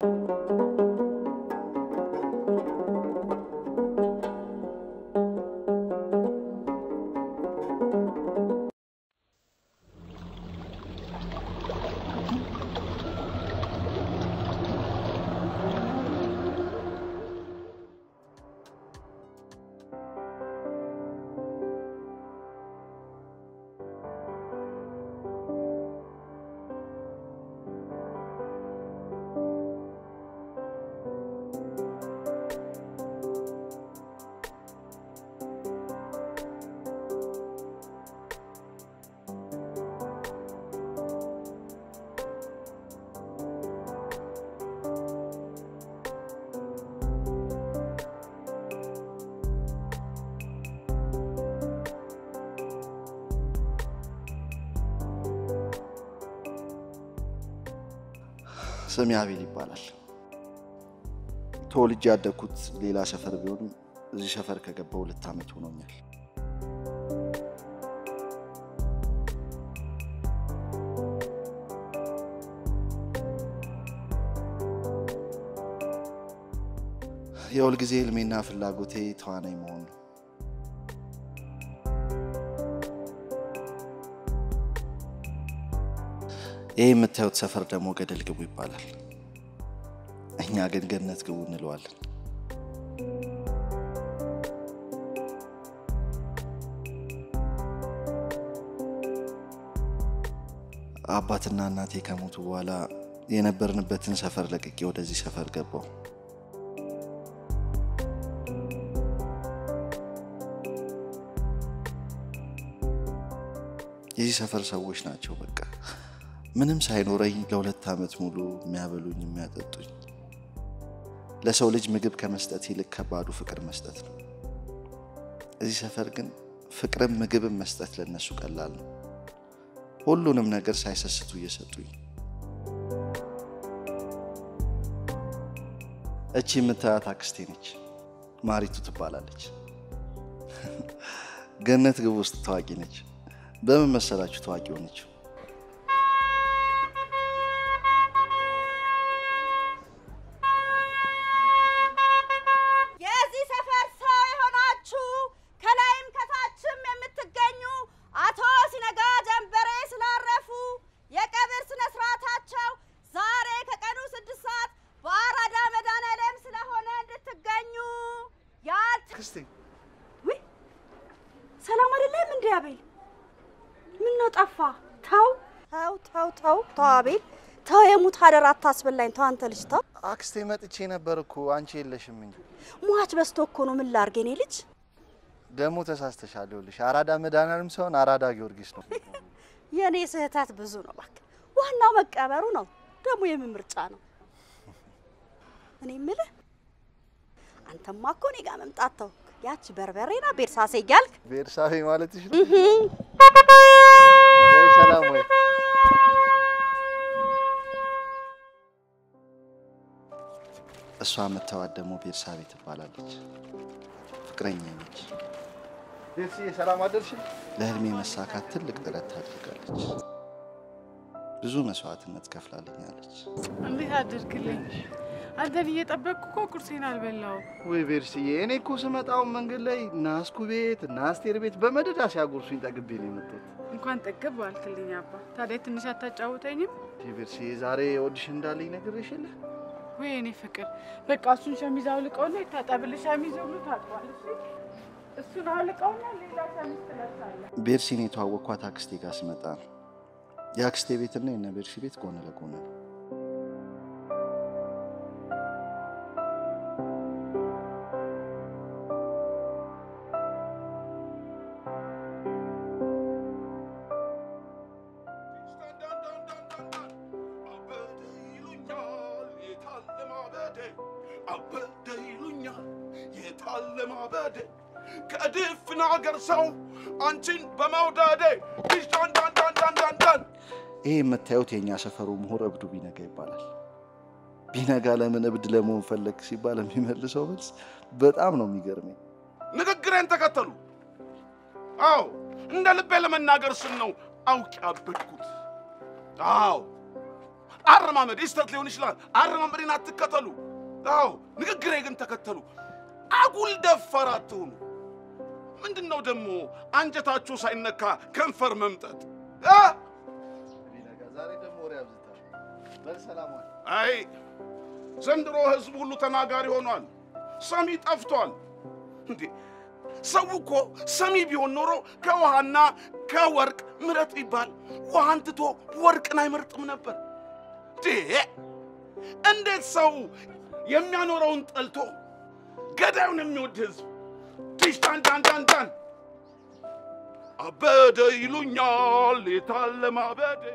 ስሜ አቤል ይባላል። ተወልጄ ያደግኩት ሌላ ሰፈር ቢሆንም እዚህ ሰፈር ከገባሁ ሁለት ዓመት ሆኖኛል። የሁል ጊዜ ህልሜና ፍላጎቴ ተዋናይ መሆን ነው። ይህ የምታዩት ሰፈር ደግሞ ገደል ግቡ ይባላል። እኛ ግን ገነት ግቡ እንለዋለን። አባትና እናቴ ከሞቱ በኋላ የነበርንበትን ሰፈር ለቅቄ ወደዚህ ሰፈር ገባው። የዚህ ሰፈር ሰዎች ናቸው በቃ ምንም ሳይኖረኝ ለሁለት ዓመት ሙሉ የሚያበሉኝ የሚያጠጡኝ። ለሰው ልጅ ምግብ ከመስጠት ይልቅ ከባዱ ፍቅር መስጠት ነው። እዚህ ሰፈር ግን ፍቅርም ምግብም መስጠት ለነሱ ቀላል ነው። ሁሉንም ነገር ሳይሰስቱ እየሰጡኝ። እቺ የምታያት አክስቴ ነች፣ ማሪቱ ትባላለች። ገነት ግቡ ውስጥ ታዋቂ ነች። በምን መሰላችሁ ታዋቂ ሆነችው? የዚህ ሰፈር ሰው የሆናችሁ ከላይም ከታችም የምትገኙ አቶ ሲነጋ ጀንበሬ ስላረፉ የቀብር ስነ ስርዓታቸው ዛሬ ከቀኑ ስድስት ሰዓት በአራዳ መድኃኔዓለም ስለሆነ እንድትገኙ ያልት አክስቴ ውይ ሰላም አይደለም እንዴ አቤል? ምን ነው ጠፋ? ተው ተው ተው ተው ተው አቤል ተው፣ የሙት አደራ አታስበላኝ። ተው አንተ ልጅ ተው። አክስቴ መጥቼ ነበር እኮ አንቺ የለሽም እንጂ። ሟች በዝቶ እኮ ነው። ምን ላድርግ የኔ ልጅ? ደግሞ ተሳስተሻል። ይኸውልሽ አራዳ መድኃኔዓለም ሳይሆን አራዳ ጊዮርጊስ ነው። የኔ ስህተት ብዙ ነው። እባክህ ዋናው መቀበሩ ነው። ደግሞ የምን ምርጫ ነው? እኔ የምልህ አንተማ እኮ እኔ ጋር መምጣት ተው። ያቺ በርበሬና ቤርሳሴ እያልክ ቤርሳቤ ማለትሽ ነው? ወይ ሰላም ወይ እሷ የምታዋት ደግሞ ቤርሳቤ ትባላለች። ፍቅረኛ ነች። ቤርሲዬ ሰላም አደርሽ። ለህልሜ መሳካት ትልቅ ጥረት ታድርጋለች። ብዙ መስዋዕትነት ከፍላልኛለች። እንዴት አደርግልኝ? አንተን እየጠበቅኩ እኮ ቁርሴን አልበላው። ወይ ቤርስዬ፣ እኔ እኮ ስመጣው መንገድ ላይ እነ አስኩ ቤት እና አስቴር ቤት በመደዳ ሲያጎርሱኝ ጠግቤ ነው የመጣሁት። እንኳን ጠገብ አልክልኝ አባ። ታዲያ ትንሽ አታጫውተኝም? ቤርስዬ፣ ዛሬ ኦዲሽን እንዳለኝ ነግሬሽ የለ ወይ እኔ ፍቅር፣ በቃ እሱን ሸሚዝ አውልቀውና ይታጠብልህ። ሸሚዝ ሁሉ ታጥቧል። እሺ? እሱን አውልቀውና ሌላ ሸሚዝ ትለብሳለህ። ቤርሲን የተዋወቅኳት አክስቴ ጋር ስመጣ ነው። የአክስቴ ቤትና የነ ቤርሲ ቤት ጎን ለጎን ነው። አበደ ይሉኛል የታለ ማበዴ ከድፍን አገር ሰው አንቺን በመውደዴ ዳንዳንዳንዳንዳንዳን ይሄ የምታዩት የእኛ ሰፈሩ ምሁር እብዱ ቢነጋ ይባላል። ቢነጋ ለምን እብድ ለመሆን ፈለግ ሲባል የሚመልሰው መልስ በጣም ነው የሚገርመኝ። ንግግሬን ተከተሉ። አዎ እንደ ልቤ ለመናገር ስል ነው አውቅ ያበድኩት። አዎ አረማመድ ስተት ሊሆን ይችላል። አረማመዴን አትከተሉ። አዎ ንግግሬ ግን ተከተሉ። አጉል ደፋር አትሁኑ። ምንድን ነው ደግሞ አንጀታችሁ ሳይነካ ከንፈር መምጠጥ እ? ዛሬ ደግሞ ወሬ አብዝታል። በል ሰላም ዋል። አይ ዘንድሮ ህዝብ ሁሉ ተናጋሪ ሆኗል። ሰሚ ጠፍቷል። እንዴ ሰው እኮ ሰሚ ቢሆን ኖሮ ከውሃና ከወርቅ ምረጥ ቢባል ውሃን ትቶ ወርቅን አይመርጥም ነበር። እንዴ እንዴት ሰው የሚያኖረውን ጠልቶ ገዳዩን የሚወድ ህዝብ ዲሽታን ዳን ዳን ዳን አበደ ይሉኛል የታለ ማበዴ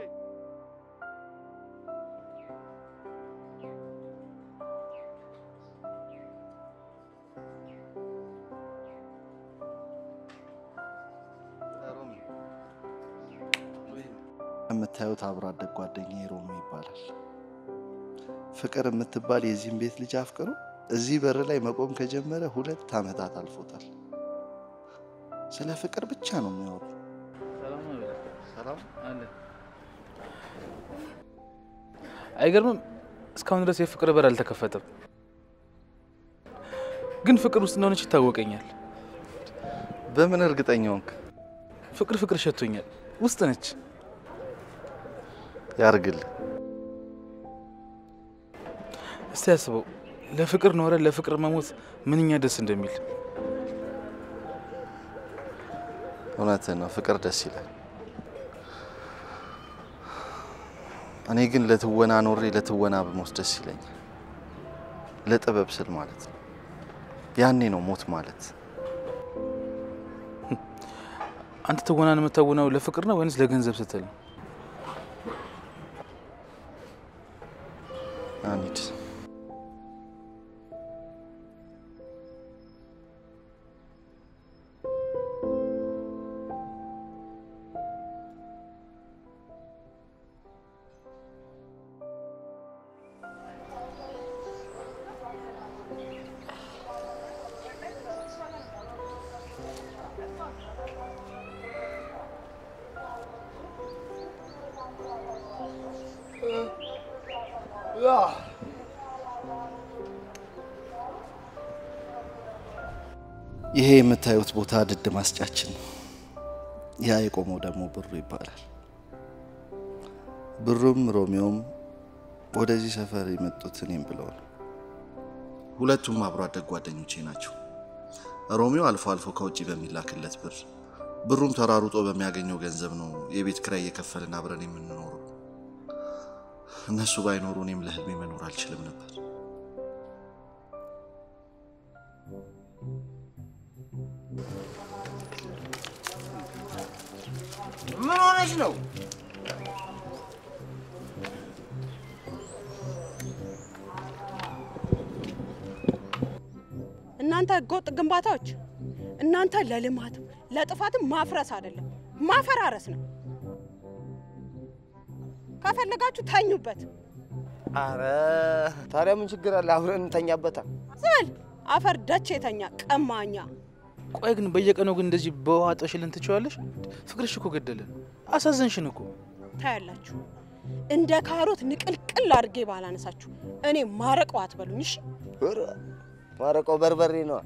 የምታዩት አብሮ አደግ ጓደኛ ሮሚ ይባላል። ፍቅር የምትባል የዚህም ቤት ልጅ አፍቅሩ እዚህ በር ላይ መቆም ከጀመረ ሁለት ዓመታት አልፎታል። ስለ ፍቅር ብቻ ነው የሚያወሩ። ሰላም ነው በላ። ሰላም አለ አይገርምም? እስካሁን ድረስ የፍቅር በር አልተከፈተም። ግን ፍቅር ውስጥ እንደሆነች ይታወቀኛል። በምን እርግጠኛ ሆንክ? ፍቅር ፍቅር ሸቶኛል። ውስጥ ነች። ያርግል። እስቲ ያስበው፣ ለፍቅር ኖረ ለፍቅር መሞት ምንኛ ደስ እንደሚል። እውነትህን ነው፣ ፍቅር ደስ ይላል። እኔ ግን ለትወና ኖሬ ለትወና በሞት ደስ ይለኛል። ለጥበብ ስል ማለት ነው። ያኔ ነው ሞት ማለት። አንተ ትወናን የምታወናው ለፍቅር ነው ወይንስ ለገንዘብ ስትል ነው? አንሂድ። ይሄ የምታዩት ቦታ ድድ ማስጫችን ነው። ያ የቆመው ደግሞ ብሩ ይባላል። ብሩም ሮሚዮም ወደዚህ ሰፈር የመጡት እኔም ብለው ነው። ሁለቱም አብሮ አደግ ጓደኞቼ ናቸው። ሮሚዮ አልፎ አልፎ ከውጭ በሚላክለት ብር፣ ብሩም ተራሩጦ በሚያገኘው ገንዘብ ነው የቤት ኪራይ እየከፈልን አብረን የምንኖረው። እነሱ ባይኖሩ እኔም ለህልሜ መኖር አልችልም ነበር። ምን ሆነች ነው? እናንተ ህገወጥ ግንባታዎች እናንተ ለልማትም ለጥፋትም ማፍረስ አይደለም ማፈራረስ ነው። ከፈለጋችሁ ተኙበት። አረ ታዲያ ምን ችግር አለ? አብረን እንተኛበታ። ዝም በል አፈር ደች የተኛ ቀማኛ። ቆይ ግን በየቀኑ ግን እንደዚህ በውሃ ጠሽልን ትችዋለሽ? ፍቅርሽ እኮ ገደለን፣ አሳዘንሽን እኮ። ታያላችሁ እንደ ካሮት ንቅልቅል አድርጌ ባላነሳችሁ እኔ ማረቀው አትበሉኝ እሺ። ኧረ ማረቀው በርበሬ ነዋ።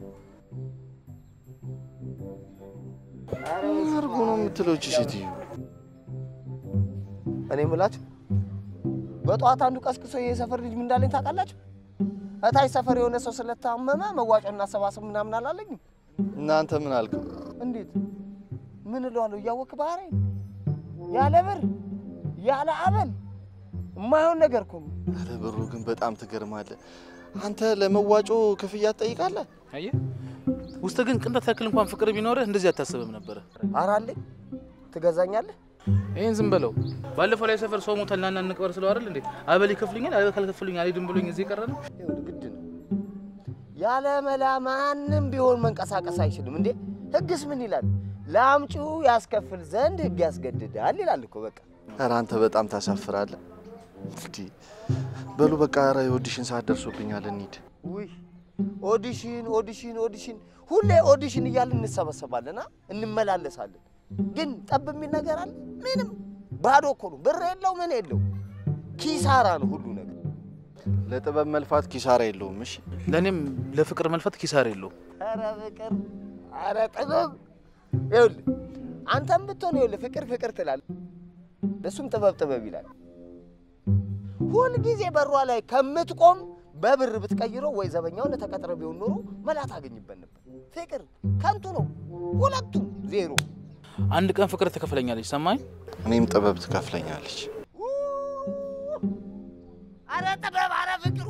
አርጎ ነው የምትለው እቺ ሴትዮ። እኔ የምላችሁ በጠዋት አንዱ ቀስቅሶ የሰፈር ልጅ ምን እንዳለኝ ታውቃላችሁ? እታች ሰፈር የሆነ ሰው ስለታመመ መዋጮ እናሰባስብ ምናምን አላለኝም። እናንተ ምን አልከው? እንዴት ምን እለዋለሁ? እያወቅህ ባህሪ ያለ ብር ያለ አበል የማይሆን ነገር እኮ ነው። አረ ብሩ ግን በጣም ትገርማለህ። አንተ ለመዋጮ ክፍያ ትጠይቃለህ? አየህ፣ ውስጥ ግን ቅንጣት ያክል እንኳን ፍቅር ቢኖርህ እንደዚህ አታስብም ነበረ። ኧረ አለኝ። ትገዛኛለህ? ይህን ዝም በለው። ባለፈው ላይ ሰፈር ሰው ሞታል፣ ናና እንቅበር ስለው አይደል እንዴ አበል ይከፍሉኛል፣ አበል ካልከፍሉኝ አልሄድም ብሎኝ እዚህ የቀረ ነው። ይኸውልህ ግድ ነው። ያለ መላ ማንም ቢሆን መንቀሳቀስ አይችልም እንዴ። ህግስ ምን ይላል? ለአምጪው ያስከፍል ዘንድ ህግ ያስገድዳል ይላል እኮ በቃ። አረ አንተ በጣም ታሳፍራለህ። እንዲህ በሉ በቃ፣ ኧረ የኦዲሽን ሰዓት ደርሶብኛል፣ እንሂድ። ውይ ኦዲሽን ኦዲሽን ኦዲሽን፣ ሁሌ ኦዲሽን እያልን እንሰበሰባለን፣ አ እንመላለሳለን። ግን ጠብ የሚል ነገር አለ? ምንም ባዶ እኮ ነው። ብር የለው ምን የለው። ኪሳራ ነው ሁሉ ነገር። ለጥበብ መልፋት ኪሳራ የለውም። እሺ ለእኔም ለፍቅር መልፈት ኪሳራ የለውም። ኧረ ፍቅር፣ ኧረ ጥበብ። ይኸውልህ አንተም ብትሆን ይኸውልህ ፍቅር ፍቅር ትላለህ፣ እሱም ጥበብ ጥበብ ይላል። ሁልጊዜ በሯ ላይ ከምትቆም በብር ብትቀይረው ወይ ዘበኛውን ተቀጥረ ቢሆን ኖሮ መላ ታገኝበት ነበር። ፍቅር ከንቱ ነው፣ ሁለቱም ዜሮ። አንድ ቀን ፍቅር ትከፍለኛለች። ሰማኝ። እኔም ጥበብ ትከፍለኛለች። አረ ጥበብ፣ አረ ፍቅር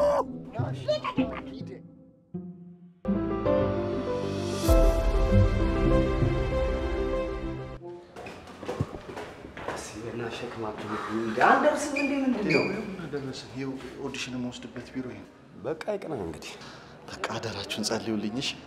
አንደርስም እንዴ ምንድን ነው? ደረስን። ይኸው ኦዲሽን የምወስድበት ቢሮ ይሄ ነው። በቃ ይቅና እንግዲህ። በቃ አደራችሁን ጸልዩልኝ። እሺ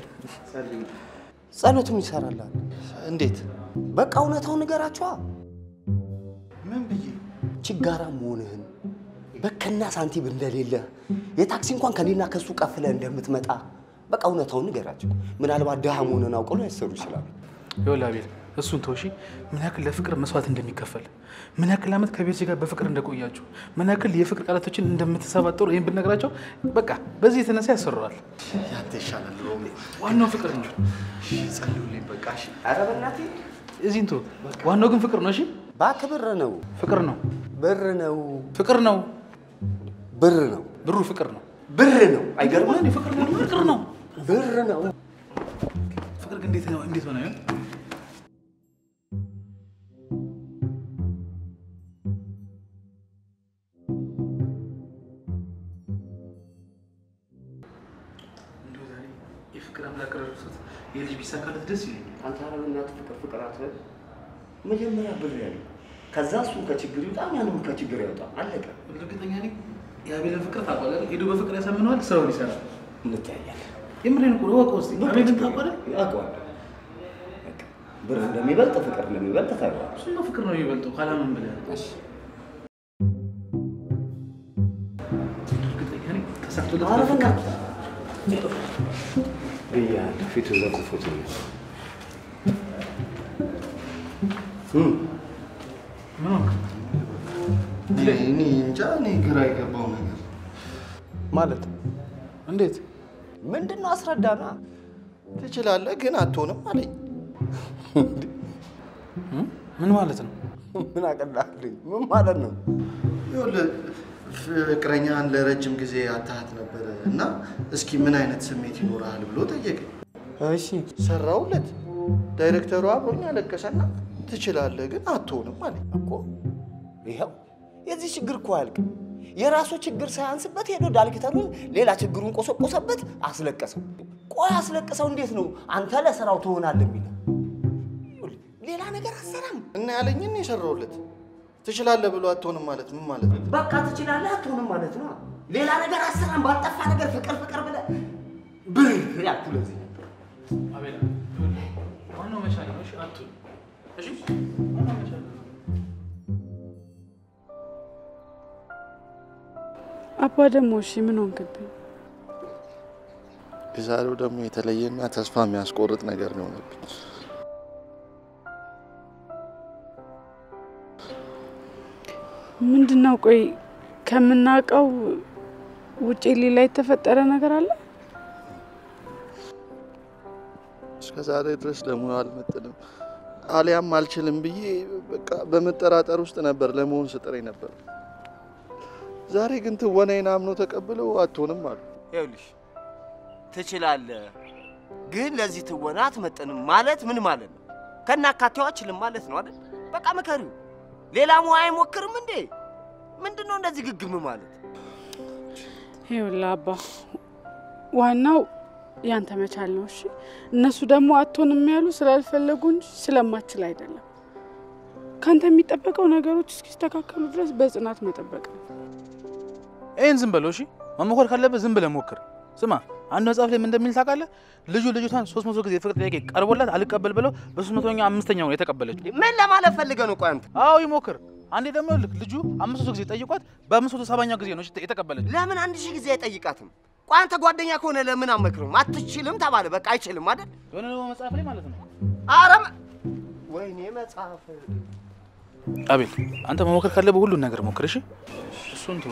ጸሎትም ይሰራላል። እንዴት? በቃ እውነታውን ንገራቸዋ። ምን ብዬ? ችጋራ መሆንህን በከና ሳንቲም እንደሌለ የታክሲ እንኳን ከኔና ከሱ ቀፍለ እንደምትመጣ በቃ እውነታውን ንገራቸው። ምናልባት ድሃ መሆንን አውቀው ላይሰሩ ይችላሉ። ይኸውልህ አቤል፣ እሱን ተውሺ። ምን ያክል ለፍቅር መስዋዕት እንደሚከፈል ምን ያክል ዓመት ከቤተሰብ ጋር በፍቅር እንደቆያችሁ ምን ያክል የፍቅር ቃላቶችን እንደምትሰባጠሩ ይህን ብነግራቸው በቃ በዚህ የተነሳ ያሰሩዋል። ያንተ ይሻላል ሮሚ። ዋናው ፍቅር እንጂ እሺ ጸልዩልኝ በቃ እሺ። ኧረ በእናትህ እዚህ እንቶ ዋናው ግን ፍቅር ነው። እሺ እባክህ ብር ነው ፍቅር ነው፣ ብር ነው ፍቅር ነው፣ ብር ነው ብሩ ፍቅር ነው። ብር ነው። አይገርምም? አይገርምም? ፍቅር ነው፣ ፍቅር ነው። ብር ነው። ፍቅር ግን እንዴት ነው እንዴት ሆነ? ይሆን? እንደው ዛሬ የፍቅር አምላክ ረድቶት የልጅ ቢሳካለት ደስ ይለኛል። አንተ ኧረ በእናትህ ፍቅር ፍቅር አትበል። መጀመሪያ ብር ያለው ከዛ እሱ ከችግር ይውጣ፣ ያንም ከችግር ያውጣ። አለቀ። እርግጠኛ ነኝ የአቤልን ፍቅር ታውቃለህ። ሄዶ በፍቅር ያሳምነዋል፣ ስራውን ይሰራል። እንተያያለን። የምሬን እኮ ነው። እወቀው እስኪ አቤልን ታውቃለህ። አውቀዋለሁ። በቃ ብር እንደሚበልጥ ፍቅር እንደሚበልጥ ታውቀዋለህ። እሱማ ፍቅር ነው የሚበልጠው ካላምን ብለህ እሺ እርግጠኛ ነኝ ተሳክቶለት ኧረ በፍቅር በእናትህ ብያለሁ። ፊቱ ለክፉት ነው። እም ምን ሆንክ? እኔ እንጃ እኔ ግራ የገባው ነገር ማለት እንዴት ምንድን ነው? አስረዳና። ትችላለህ ግን አትሆንም አለኝ። እ? ምን ማለት ነው? ምን አቀላልኝ? ምን ማለት ነው? ይኸውልህ ፍቅረኛን ለረጅም ጊዜ አታሃት ነበረ እና እስኪ ምን አይነት ስሜት ይኖርሃል ብሎ ጠየቀኝ። እሺ ሰራውለት። ዳይሬክተሩ አብሮኝ አለቀሰና ትችላለህ ግን አትሆንም አለኝ። እኮ ይኸው የዚህ ችግር እኮ አያልቅም። የራሱ ችግር ሳያንስበት ሄዶ ዳይሬክተሩን ሌላ ችግሩን ቆሰቆሰበት፣ አስለቀሰው። ቆይ አስለቅሰው እንዴት ነው አንተ ለስራው ትሆናለህ የሚለው? ሌላ ነገር አሰራም። እና ያለኝን የሰራውለት ትችላለህ ብሎ አትሆንም ማለት ምን ማለት ነው? በቃ ትችላለህ አትሆንም ማለት ነው። ሌላ ነገር አሰራም። ባልጠፋ ነገር ፍቅር ፍቅር ብለህ ብር ያልኩ ለዚህ አቤላ ዋናው መቻል ነው። እሺ አትሁን። እሺ ዋናው መቻል ነው። አባ ደግሞ እሺ ምን ሆንክብኝ? የዛሬው ደግሞ የተለየና ተስፋ የሚያስቆርጥ ነገር ነው የሆነብኝ። ምንድን ነው? ቆይ ከምናውቀው ውጪ ሌላ የተፈጠረ ነገር አለ? እስከ ዛሬ ድረስ ለሙያው አልመጥንም አሊያም አልችልም ብዬ በቃ በመጠራጠር ውስጥ ነበር ለመሆን ስጥረኝ ነበር። ዛሬ ግን ትወናዬን አምኖ ተቀብለው አትሆንም አሉ። ይኸውልሽ ትችላለህ፣ ግን ለዚህ ትወና አትመጥንም ማለት ምን ማለት ነው? ከናካቴው አችልም ማለት ነው አይደል? በቃ ምከሪው። ሌላ ሙያ አይሞክርም እንዴ? ምንድን ነው እንደዚህ ግግም ማለት? ይኸውልህ አባ ዋናው ያንተ መቻል ነው። እሺ እነሱ ደግሞ አትሆንም ያሉ ስላልፈለጉ እንጂ ስለማችል አይደለም። ካንተ የሚጠበቀው ነገሮች እስኪስተካከሉ ድረስ በጽናት መጠበቅ ነው። ይህን ዝም በለው እሺ። መሞከር ካለበት ዝም ብለህ ሞክር። ስማ አንድ መጽሐፍ ላይ ምን እንደሚል ታውቃለህ? ልጁ ልጅቷን ሶስት መቶ ጊዜ የፍቅር ጥያቄ ቀርቦላት አልቀበል ብለው በሶስት መቶኛ አምስተኛው ነው የተቀበለችው። ምን ለማለት ፈልገህ ነው? ቆይ አንተ አዎ ይሞክር። አንዴ ደግሞ ልክ ልጁ አምስት መቶ ጊዜ ጠይቋት በአምስት መቶ ሰባኛው ጊዜ ነው የተቀበለችው። ለምን አንድ ሺህ ጊዜ አይጠይቃትም? ቆይ አንተ ጓደኛ ከሆነ ለምን አመክርም? አትችልም ተባለ፣ በቃ አይችልም አይደል? የሆነ ደግሞ መጽሐፍ ላይ ማለት ነው አረም ወይኔ መጽሐፍ አቤል አንተ መሞከር ካለብህ ሁሉን ነገር ሞክር። እሺ እሱን ተወው።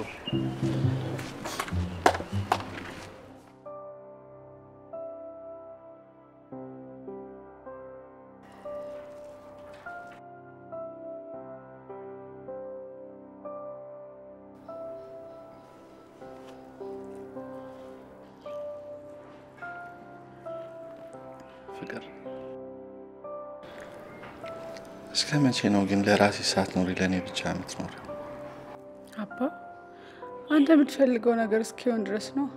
ፍቅር እስከ መቼ ነው ግን ለራሴ ሳትኖሪ ለእኔ ብቻ የምትኖሪው? አባ አንተ የምትፈልገው ነገር እስኪሆን ድረስ ነው።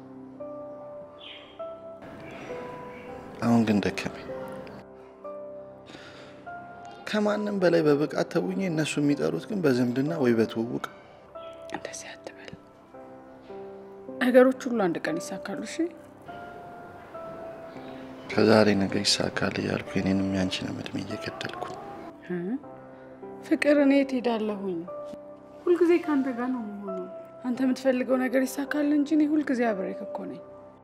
አሁን ግን ደከመኝ። ከማንም በላይ በብቃት ተውኜ እነሱ የሚጠሩት ግን በዝምድና ወይ በትውውቅ እንደዚህ አትበል። ነገሮች ሁሉ አንድ ቀን ይሳካሉ። እሺ ከዛሬ ነገ ይሳካል እያልኩ የኔንም ያንቺንም እድሜ እየገደልኩ እ? ፍቅር እኔ የት ሄዳለሁኝ? ሁልጊዜ ከአንተ ጋር ነው መሆኑ። አንተ የምትፈልገው ነገር ይሳካል እንጂ እኔ ሁልጊዜ አብሬክ እኮ ነኝ።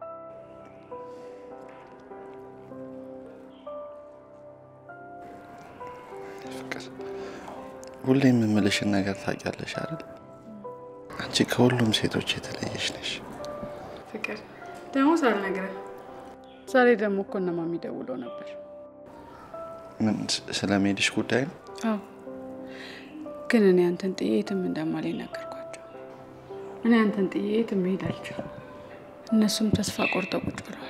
ፍቅር ሁሌ የምምልሽን ነገር ታውቂያለሽ አይደል? አንቺ ከሁሉም ሴቶች የተለየሽ ነሽ። ፍቅር ደግሞ ሳልነግረህ ዛሬ ደግሞ እኮ እነ ማሚ ደውለው ነበር። ምን ስለ ሜድሽ ጉዳይ ነው? አዎ ግን እኔ አንተን ጥዬ የትም እንደማልሄድ ነገርኳቸው። እኔ አንተን ጥዬ የትም መሄድ አልችልም። እነሱም ተስፋ ቆርጠው ቁጭ ብለዋል።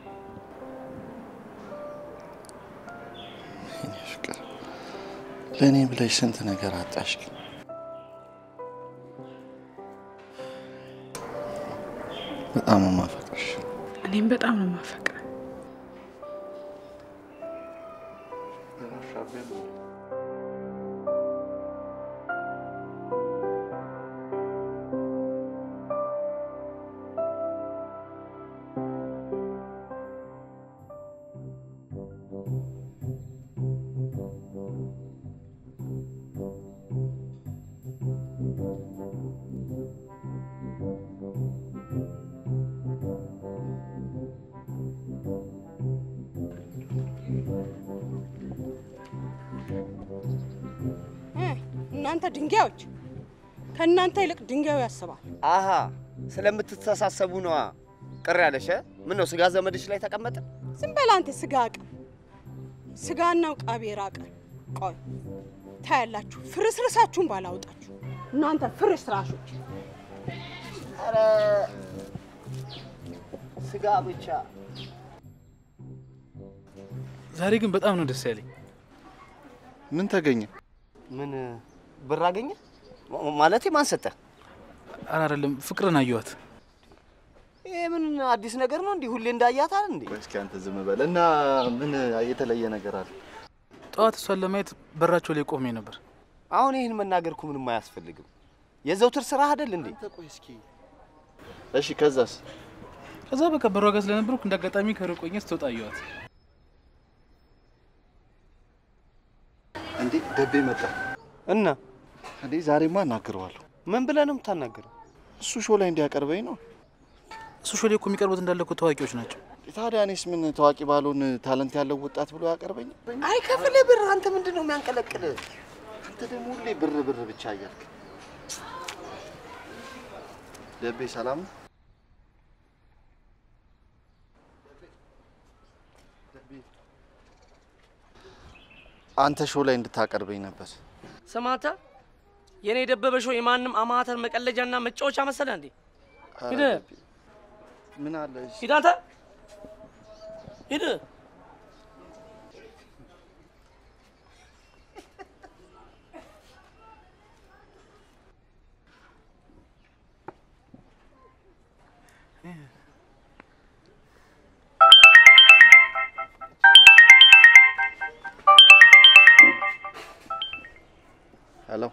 የኔ ፍቅር ለእኔ ብለሽ ስንት ነገር አጣሽ። ግን በጣም ነው የማፈቅርሽ። እኔም በጣም ነው የማፈቅረው። እናንተ ድንጋዮች፣ ከእናንተ ይልቅ ድንጋዩ ያስባል። አሃ ስለምትተሳሰቡ ነዋ ቅር ያለሽ። ምን ነው ስጋ ዘመድሽ ላይ ተቀመጠ? ዝም በል አንተ ስጋ አቅም ስጋና ቃቤ ራቀ። ቆይ ታያላችሁ፣ ፍርስርሳችሁን ባላወጣችሁ እናንተ ፍርስራሾች። ኧረ ስጋ ብቻ ዛሬ ግን በጣም ነው ደስ ያለኝ። ምን ተገኘ? ምን ብር አገኘ ማለቴ ማን ሰጠ? ኧረ አይደለም ፍቅርን አየኋት። ይሄ ምን አዲስ ነገር ነው? እንዲህ ሁሌ እንዳያታል እንዴ? ቆይ እስኪ አንተ ዝም በል እና ምን የተለየ ነገር አለ? ጠዋት እሷን ለማየት በራቸው ላይ ቆሜ ነበር። አሁን ይህን መናገር እኮ ምንም አያስፈልግም። የዘውትር ስራ አይደል እንዴ? አንተ ቆይ እስኪ እሺ፣ ከዛስ? ከዛ በቃ በሯ ጋር ስለነበርኩ እንደ አጋጣሚ ከሩቅ ሆኜ ስትወጣ አየኋት። እንዴ ደቤ መጣ እና እንዴ? ዛሬማ እናግረዋለሁ። ምን ብለህ ነው የምታናገረው? እሱ ሾው ላይ እንዲያቀርበኝ ነው። እሱ ሾሌ እኮ የሚቀርቡት እንዳለ እኮ ታዋቂዎች ናቸው። ታዲያ እኔስ ምን ታዋቂ ባልሆን ታለንት ያለው ወጣት ብሎ ያቀርበኝ? አይከፍልህ ብር። አንተ ምንድን ነው የሚያንቀለቅልህ? አንተ ደግሞ ሁሌ ብር ብር ብቻ እያልክ ደቤ ሰላም ነው? አንተ ሾው ላይ እንድታቀርበኝ ነበር። ስማታ የኔ የደበበ ሾው የማንም አማተር መቀለጃና መጫወቻ መሰለ እንዴ? ኧረ ሂድ ደቤ፣ ምን አለ እሺ፣ ሂድ አንተ ሂድ። ሄሎ፣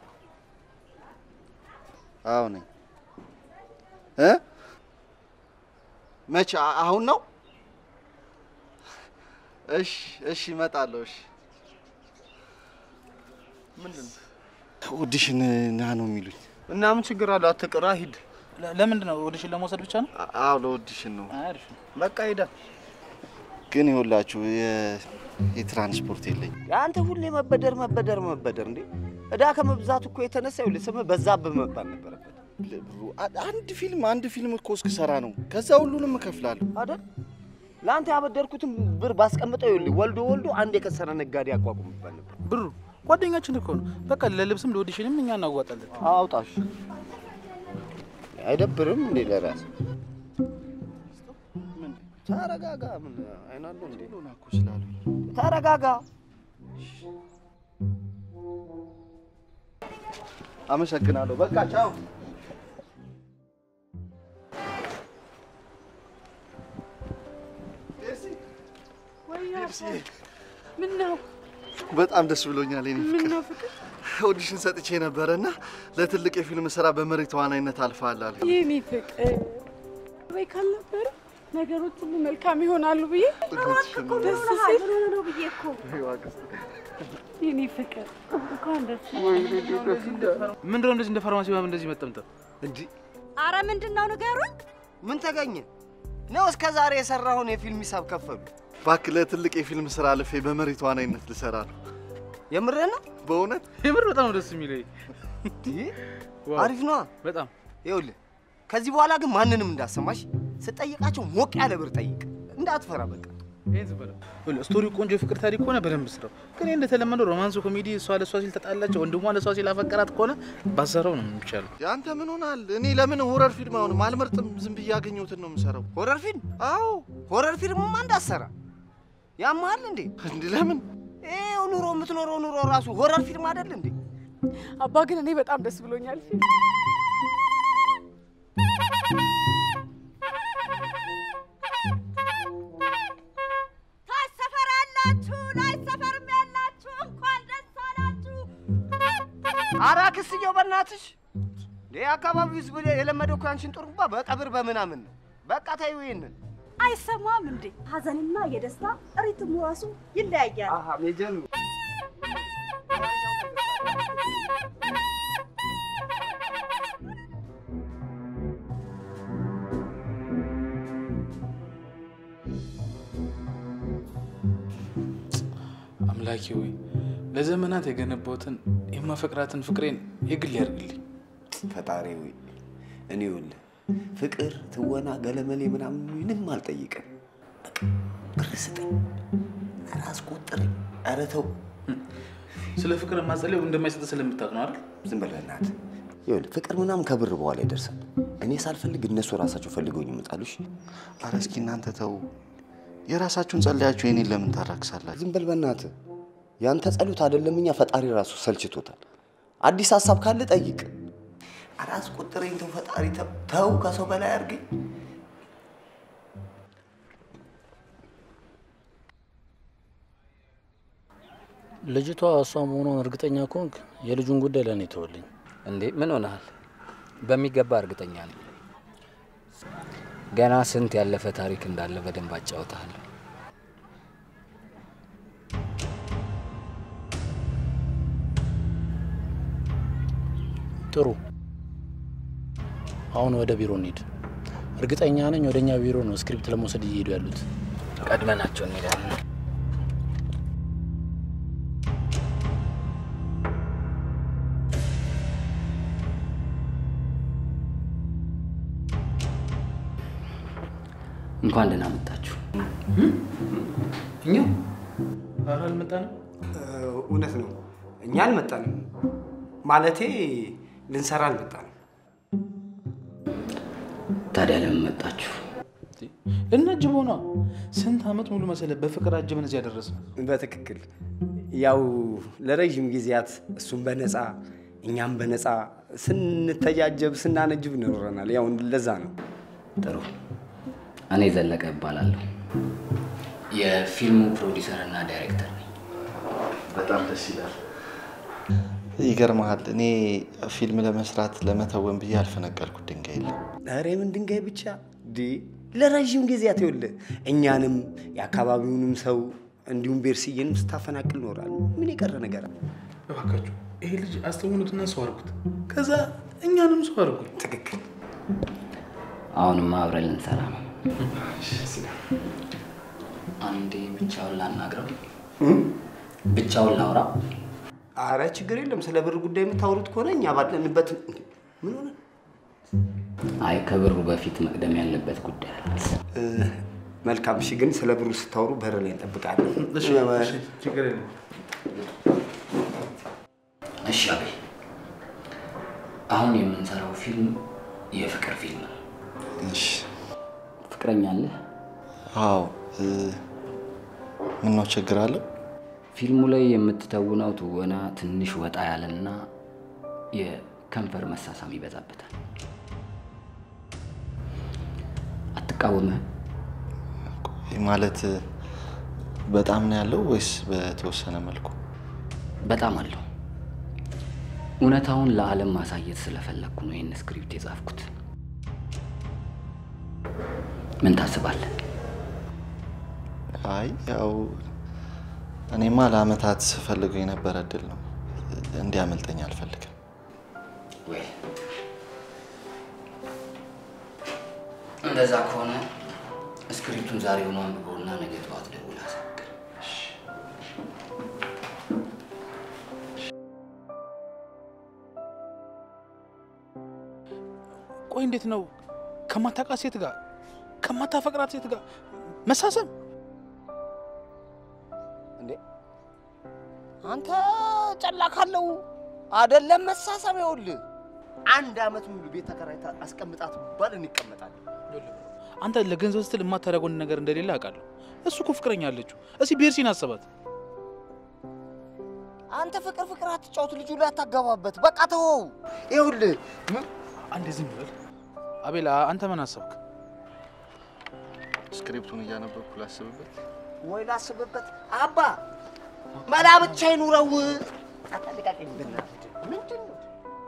አዎ ነኝ። እ መቼ? አ- አሁን ነው? እሺ፣ እሺ፣ እመጣለሁ። እሺ፣ ምንድን ነው? ኦዲሽን ና ነው የሚሉኝ። እና ምን ችግር አለው? አትቅራ፣ ሂድ። ለ- ለምንድን ነው ኦዲሽን ለመውሰድ ብቻ ነው? አ- አዎ ለኦዲሽን ነው። አሪፍ ነው። በቃ ሂዳ። ግን ይኸውላችሁ የ- የትራንስፖርት የለኝም። አንተ ሁሌ መበደር መበደር መበደር እንዴ! እዳ ከመብዛቱ እኮ የተነሳ ይኸውልህ ስምህ በዛብህ መባል ነበረበት ብሩ አ- አንድ ፊልም አንድ ፊልም እኮ እስክሰራ ነው። ከዛ ሁሉንም እከፍላለሁ። አይደል? ለአንተ ያበደርኩትን ብር ባስቀምጠው ይኸውልህ ወልዶ ወልዶ አንድ የከሰረ ነጋዴ አቋቁም ይባል ነበር። ብሩ ጓደኛችን እኮ ነው። በቃ ለልብስም ለኦዲሽንም እኛ እናዋጣለን። አውጣሽ አይደብርም እንዴ ለራስ ተረጋጋ። ምን አይናለሁ እንዴ? ሆና እኮ ስላሉኝ ተረጋጋ። አመሰግናለሁ። በቃ ቻው። ምን ነው በጣም ደስ ብሎኛል። የኔ ምን ፍቅር ነው ፍቅር? ኦዲሽን ሰጥቼ ነበረ እና ለትልቅ የፊልም ስራ በመሪ ተዋናይነት አልፈሃል አለ። የኔ ፍቅር ወይ ካልነበረ ነገሮች ሁሉ መልካም ይሆናሉ ብዬ ደስ ሲል ነው ብዬ እኮ የኔ ፍቅር እንኳን ደስ ምንድነው እንደዚህ እንደ ፋርማሲ ምናምን እንደዚህ መጠምጠም? እንዲህ አረ ምንድን ነው ንገሩኝ። ምን ተገኘ ነው? እስከ ዛሬ የሰራውን የፊልም ሂሳብ ከፈሉ። እባክህ ለትልቅ የፊልም ስራ አልፌ በመሪ ተዋናይነት ልሰራ ነው። የምርህ ነው? በእውነት የምር በጣም ነው ደስ የሚለኝ። ዋው፣ አሪፍ ነዋ። በጣም ይኸውልህ ከዚህ በኋላ ግን ማንንም እንዳሰማሽ ስጠይቃቸው ሞቅ ያለ ብር ጠይቅ፣ እንዳትፈራ በቃ። ይሄን ዝም በለው። ይኸውልህ፣ ስቶሪው ቆንጆ የፍቅር ታሪክ ከሆነ በደንብ ስራው። ግን እንደተለመደው ሮማንሱ ኮሜዲ፣ እሷ ለእሷ ሲል ተጣላቸው፣ ወንድሟ ለእሷ ሲል አፈቀራት ከሆነ ባሰራው ነው የሚቻለው። የአንተ ምን ሆናል? እኔ ለምን ሆረር ፊልም አሁንም አልመርጥም። ዝም ብዬ ያገኘሁትን ነው የምሰራው። ሆረር ፊልም? አዎ ሆረር ፊልምማ እንዳትሰራ ያመሃል እንዴ? እንዲህ ለምን ይኸው ኑሮ የምትኖረው ኑሮ ራሱ ሆረር ፊልም አይደል እንዴ? አባ ግን እኔ በጣም ደስ ብሎኛል። ታች ሰፈር ያላችሁ ላይ ሰፈርም ያላችሁ እንኳን ደስ አላችሁ። ኧረ ክስየው በእናትሽ እንዴ! አካባቢው ህዝብ የለመደው እኮ ያንቺን ጥሩምባ በቀብር በምናምን ነው። በቃ ተይው ይሄንን። አይሰማም እንዴ? ሀዘንና የደስታ ሪትሙ ራሱ ይለያያል። አሃ ሜጀር አምላኬ ሆይ ለዘመናት የገነባሁትን የማፈቅራትን ፍቅሬን የግል ያድርግልኝ። ፈጣሪ ሆይ እኔ ይኸውልህ ፍቅር፣ ትወና፣ ገለመሌ ምናምን ምንም አልጠይቅም። በቃ ብር ስጠኝ፣ ኧረ አስቆጥረኝ፣ ኧረ ተው። ስለ ፍቅር ማጸለዩ እንደማይሰጥ ስለምታውቅ ነው አይደል? ዝም በል በእናትህ። ይኸውልህ ፍቅር ምናምን ከብር በኋላ ይደርሳል። እኔ ሳልፈልግ እነሱ ራሳቸው ፈልገውኝ ይመጣሉ። እሺ አረ እስኪ እናንተ ተው። የራሳችሁን ጸለያችሁ የኔን ለምን ታራክሳላችሁ? ዝም በል በእናትህ። ያንተ ጸሎት አይደለም እኛ ፈጣሪ ራሱ ሰልችቶታል። አዲስ ሀሳብ ካለ ጠይቅ። ኧረ አስቆጥረኝ፣ ተው ፈጣሪ ተው፣ ተው ከሰው በላይ አድርገኝ። ልጅቷ እሷ መሆኗን እርግጠኛ ከሆንክ የልጁን ጉዳይ ለእኔ ተወልኝ። እንዴ ምን ሆነሃል? በሚገባ እርግጠኛ ነኝ። ገና ስንት ያለፈ ታሪክ እንዳለ በደንብ አጫውትሃለሁ። ጥሩ። አሁን ወደ ቢሮ እንሂድ። እርግጠኛ ነኝ ወደ እኛ ቢሮ ነው ስክሪፕት ለመውሰድ እየሄዱ ያሉት። ቀድመናቸው እንሄዳለን። እንኳን ደህና መጣችሁ። እኛ ኧረ አልመጣንም። እውነት ነው። እኛ አልመጣንም። ማለቴ ልንሰራ አልመጣንም። ታዲያ ለምን መጣችሁ? ልናጅበው ነዋ። ስንት ዓመት ሙሉ መሰለ በፍቅር አጅበን እዚህ ያደረስን። በትክክል ያው ለረዥም ጊዜያት እሱም በነፃ እኛም በነፃ ስንተጃጀብ ስናነጅብ ኖረናል። ያው ለዛ ነው። ጥሩ። እኔ ዘለቀ እባላለሁ። የፊልሙ ፕሮዲሰር እና ዳይሬክተር ነኝ። በጣም ደስ ይላል። ይገርመሃል፣ እኔ ፊልም ለመስራት ለመተወን ብዬ ያልፈነቀልኩት ድንጋይ የለም። ኧረ ምን ድንጋይ ብቻ ዲ ለረዥም ጊዜያት ይኸውልህ እኛንም የአካባቢውንም ሰው እንዲሁም ቤርሲዬንም ስታፈናቅል ኖራል። ምን የቀረ ነገር አለ? እባካችሁ ይሄ ልጅ አስተውኑትና ሰው አድርጉት፣ ከዛ እኛንም ሰው አድርጉት። ትክክል። አሁንማ አብረን ልንሰራ ነው። አንዴ ብቻውን ላናግረው፣ ብቻውን ላውራ። አረ ችግር የለም። ስለ ብር ጉዳይ የምታወሩት ከሆነ እኛ ባለንበት እንዴ፣ ምን ሆነ? አይ ከብሩ በፊት መቅደም ያለበት ጉዳይ አለ። እ፣ መልካም እሺ። ግን ስለ ብሩ ስታወሩ በር ላይ እንጠብቃለን። ችግር የለም። እሺ አቤል፣ አሁን የምንሰራው ፊልም የፍቅር ፊልም ነው። እሺ። ፍቅረኛ አለህ? አዎ። እ፣ ምነው ችግር አለው? ፊልሙ ላይ የምትተውነው ትወና ትንሽ ወጣ ያለና የከንፈር መሳሳም ይበዛበታል። አትቃወምህም? ማለት በጣም ነው ያለው ወይስ በተወሰነ መልኩ? በጣም አለው። እውነታውን ለዓለም ማሳየት ስለፈለግኩ ነው ይህን ስክሪፕት የጻፍኩት። ምን ታስባለህ? አይ ያው እኔማ ለአመታት ስፈልገው የነበረ እድል ነው። እንዲያመልጠኝ አልፈልግም። ወይ እንደዛ ከሆነ ስክሪፕቱን ዛሬውኑ አንብበውና ነገ ጠዋት ደውለህ አሳውቅ። ቆይ እንዴት ነው ከማታውቃት ሴት ጋር ከማታፈቅራት ሴት ጋር መሳሰብ? እንዴ አንተ ጨላ ካለው አይደለም መሳሳም። ይኸውልህ አንድ አመት ሙሉ ቤት ተከራይታ አስቀምጣት ባል እንቀመጣለን። አንተ ለገንዘብ ስትል የማታደርገውን ነገር እንደሌለ አውቃለሁ። እሱ እኮ ፍቅረኛ አለችው። እስኪ ቤርሲን አስባት። አንተ ፍቅር ፍቅር አትጫወት፣ ልጁ ላይ አታገባበት። በቃ ተወው። ይኸውልህ ምን- አንዴ ዝም በል አቤላ። አንተ ምን አሰብክ? ስክሪፕቱን እያነበብኩ ላስብበት። ወይ ላስብበት። አባ መላ ብቻ ይኑረው። አታለቃቀኝ በእናትህ። ምንድን ነው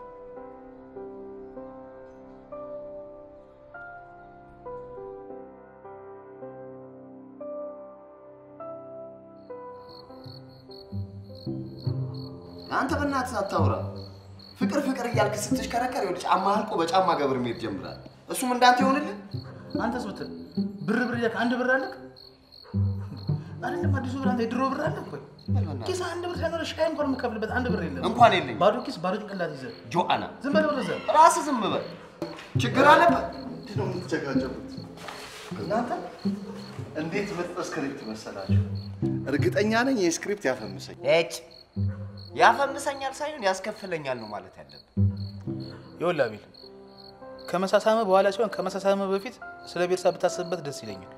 አንተ በእናትህ አታውራ። ፍቅር ፍቅር እያልክ ስትሽከረከር ይኸውልህ ጫማ አልቆ በጫማ ገብር መሄድ ጀምራል። እሱም እንዳንተ ይሆንልህ። አንተስ ብትል ብር ብር እያልክ አንድ ብር አለክ አይደለም? አዲሱ ብር አንተ የድሮ ብር አለክ ወይ? ኪስ አንድ ብር ሳይኖር ሻይ እንኳን የምከፍልበት አንድ ብር የለም። እንኳን የለኝም። ባዶ ኪስ ባዶ ጭንቅላት ይዘህ ጆአና ዝም በል ወደዛ። ራስህ ዝም በል። ችግር አለበት። ነው የምትጨቃጨቁት? እናንተ እንዴት ምርጥ ስክሪፕት መሰላችሁ! እርግጠኛ ነኝ ይህ ስክሪፕት ያፈምሰኝ። እጭ ያፈምሰኛል ሳይሆን ያስከፍለኛል ነው ማለት ያለብን። ይኸውልህ አቤል፣ ከመሳሳመ በኋላ ሲሆን ከመሳሳመ በፊት ስለ ቤርሳ ብታስብበት ደስ ይለኛል።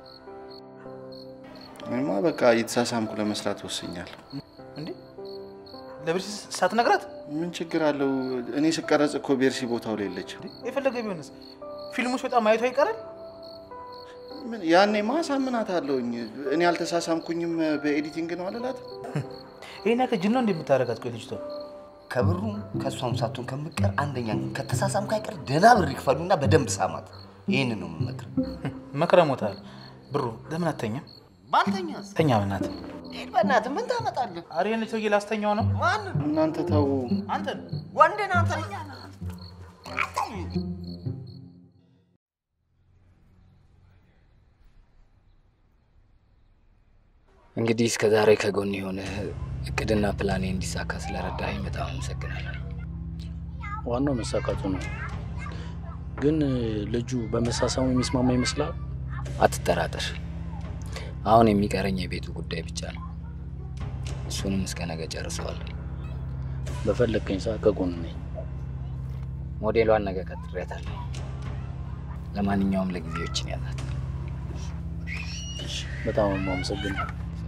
እኔማ በቃ እየተሳሳምኩ ለመስራት ወስኛለሁ። እንዴ ለቤርሲ ሳትነግራት ምን ችግር አለው? እኔ ስቀረጽ እኮ ቤርሲ ቦታው ላይ የለችም። የፈለገ ቢሆንስ ፊልሙ ሲወጣ ማየቷ ይቀራል። ምን ያኔ ማሳምናት አለውኝ። እኔ አልተሳሳምኩኝም በኤዲቲንግ ነው አልላት። ይህን ያክል ጅል ነው እንዴ የምታደርጋት? ቆይ ልጅቷ ከብሩም ከእሷም ሳትሆን ከምቀር አንደኛ ከተሳሳም ካይቀር ደህና ብር ይክፈሉና በደንብ ሳማት። ይህንን ነው የምመክር። መክረሞታል። ብሩ ለምን አተኛም? ባልተኛስ ተኛ በእናትህ። ሂድ በእናትህ ምን ታመጣለህ? ኧረ ይህን ሰውዬ ላስተኛው ነው። ማንን? እናንተ ተው። አንተን ወንድን አንተ እንግዲህ እስከ ዛሬ ከጎን የሆነ እቅድና ፕላኔ እንዲሳካ ስለረዳኸኝ በጣም አመሰግናለሁ። ዋናው መሳካቱ ነው። ግን ልጁ በመሳሳሙ የሚስማማ ይመስላል? አትጠራጠር። አሁን የሚቀረኝ የቤቱ ጉዳይ ብቻ ነው። እሱንም እስከ ነገ ጨርሰዋለሁ። በፈለግከኝ ሰዓት ከጎን ነኝ። ሞዴሏን ነገ ቀጥሬያታለሁ። ለማንኛውም ለጊዜዎችን ያላት በጣም ነው የማመሰግነው።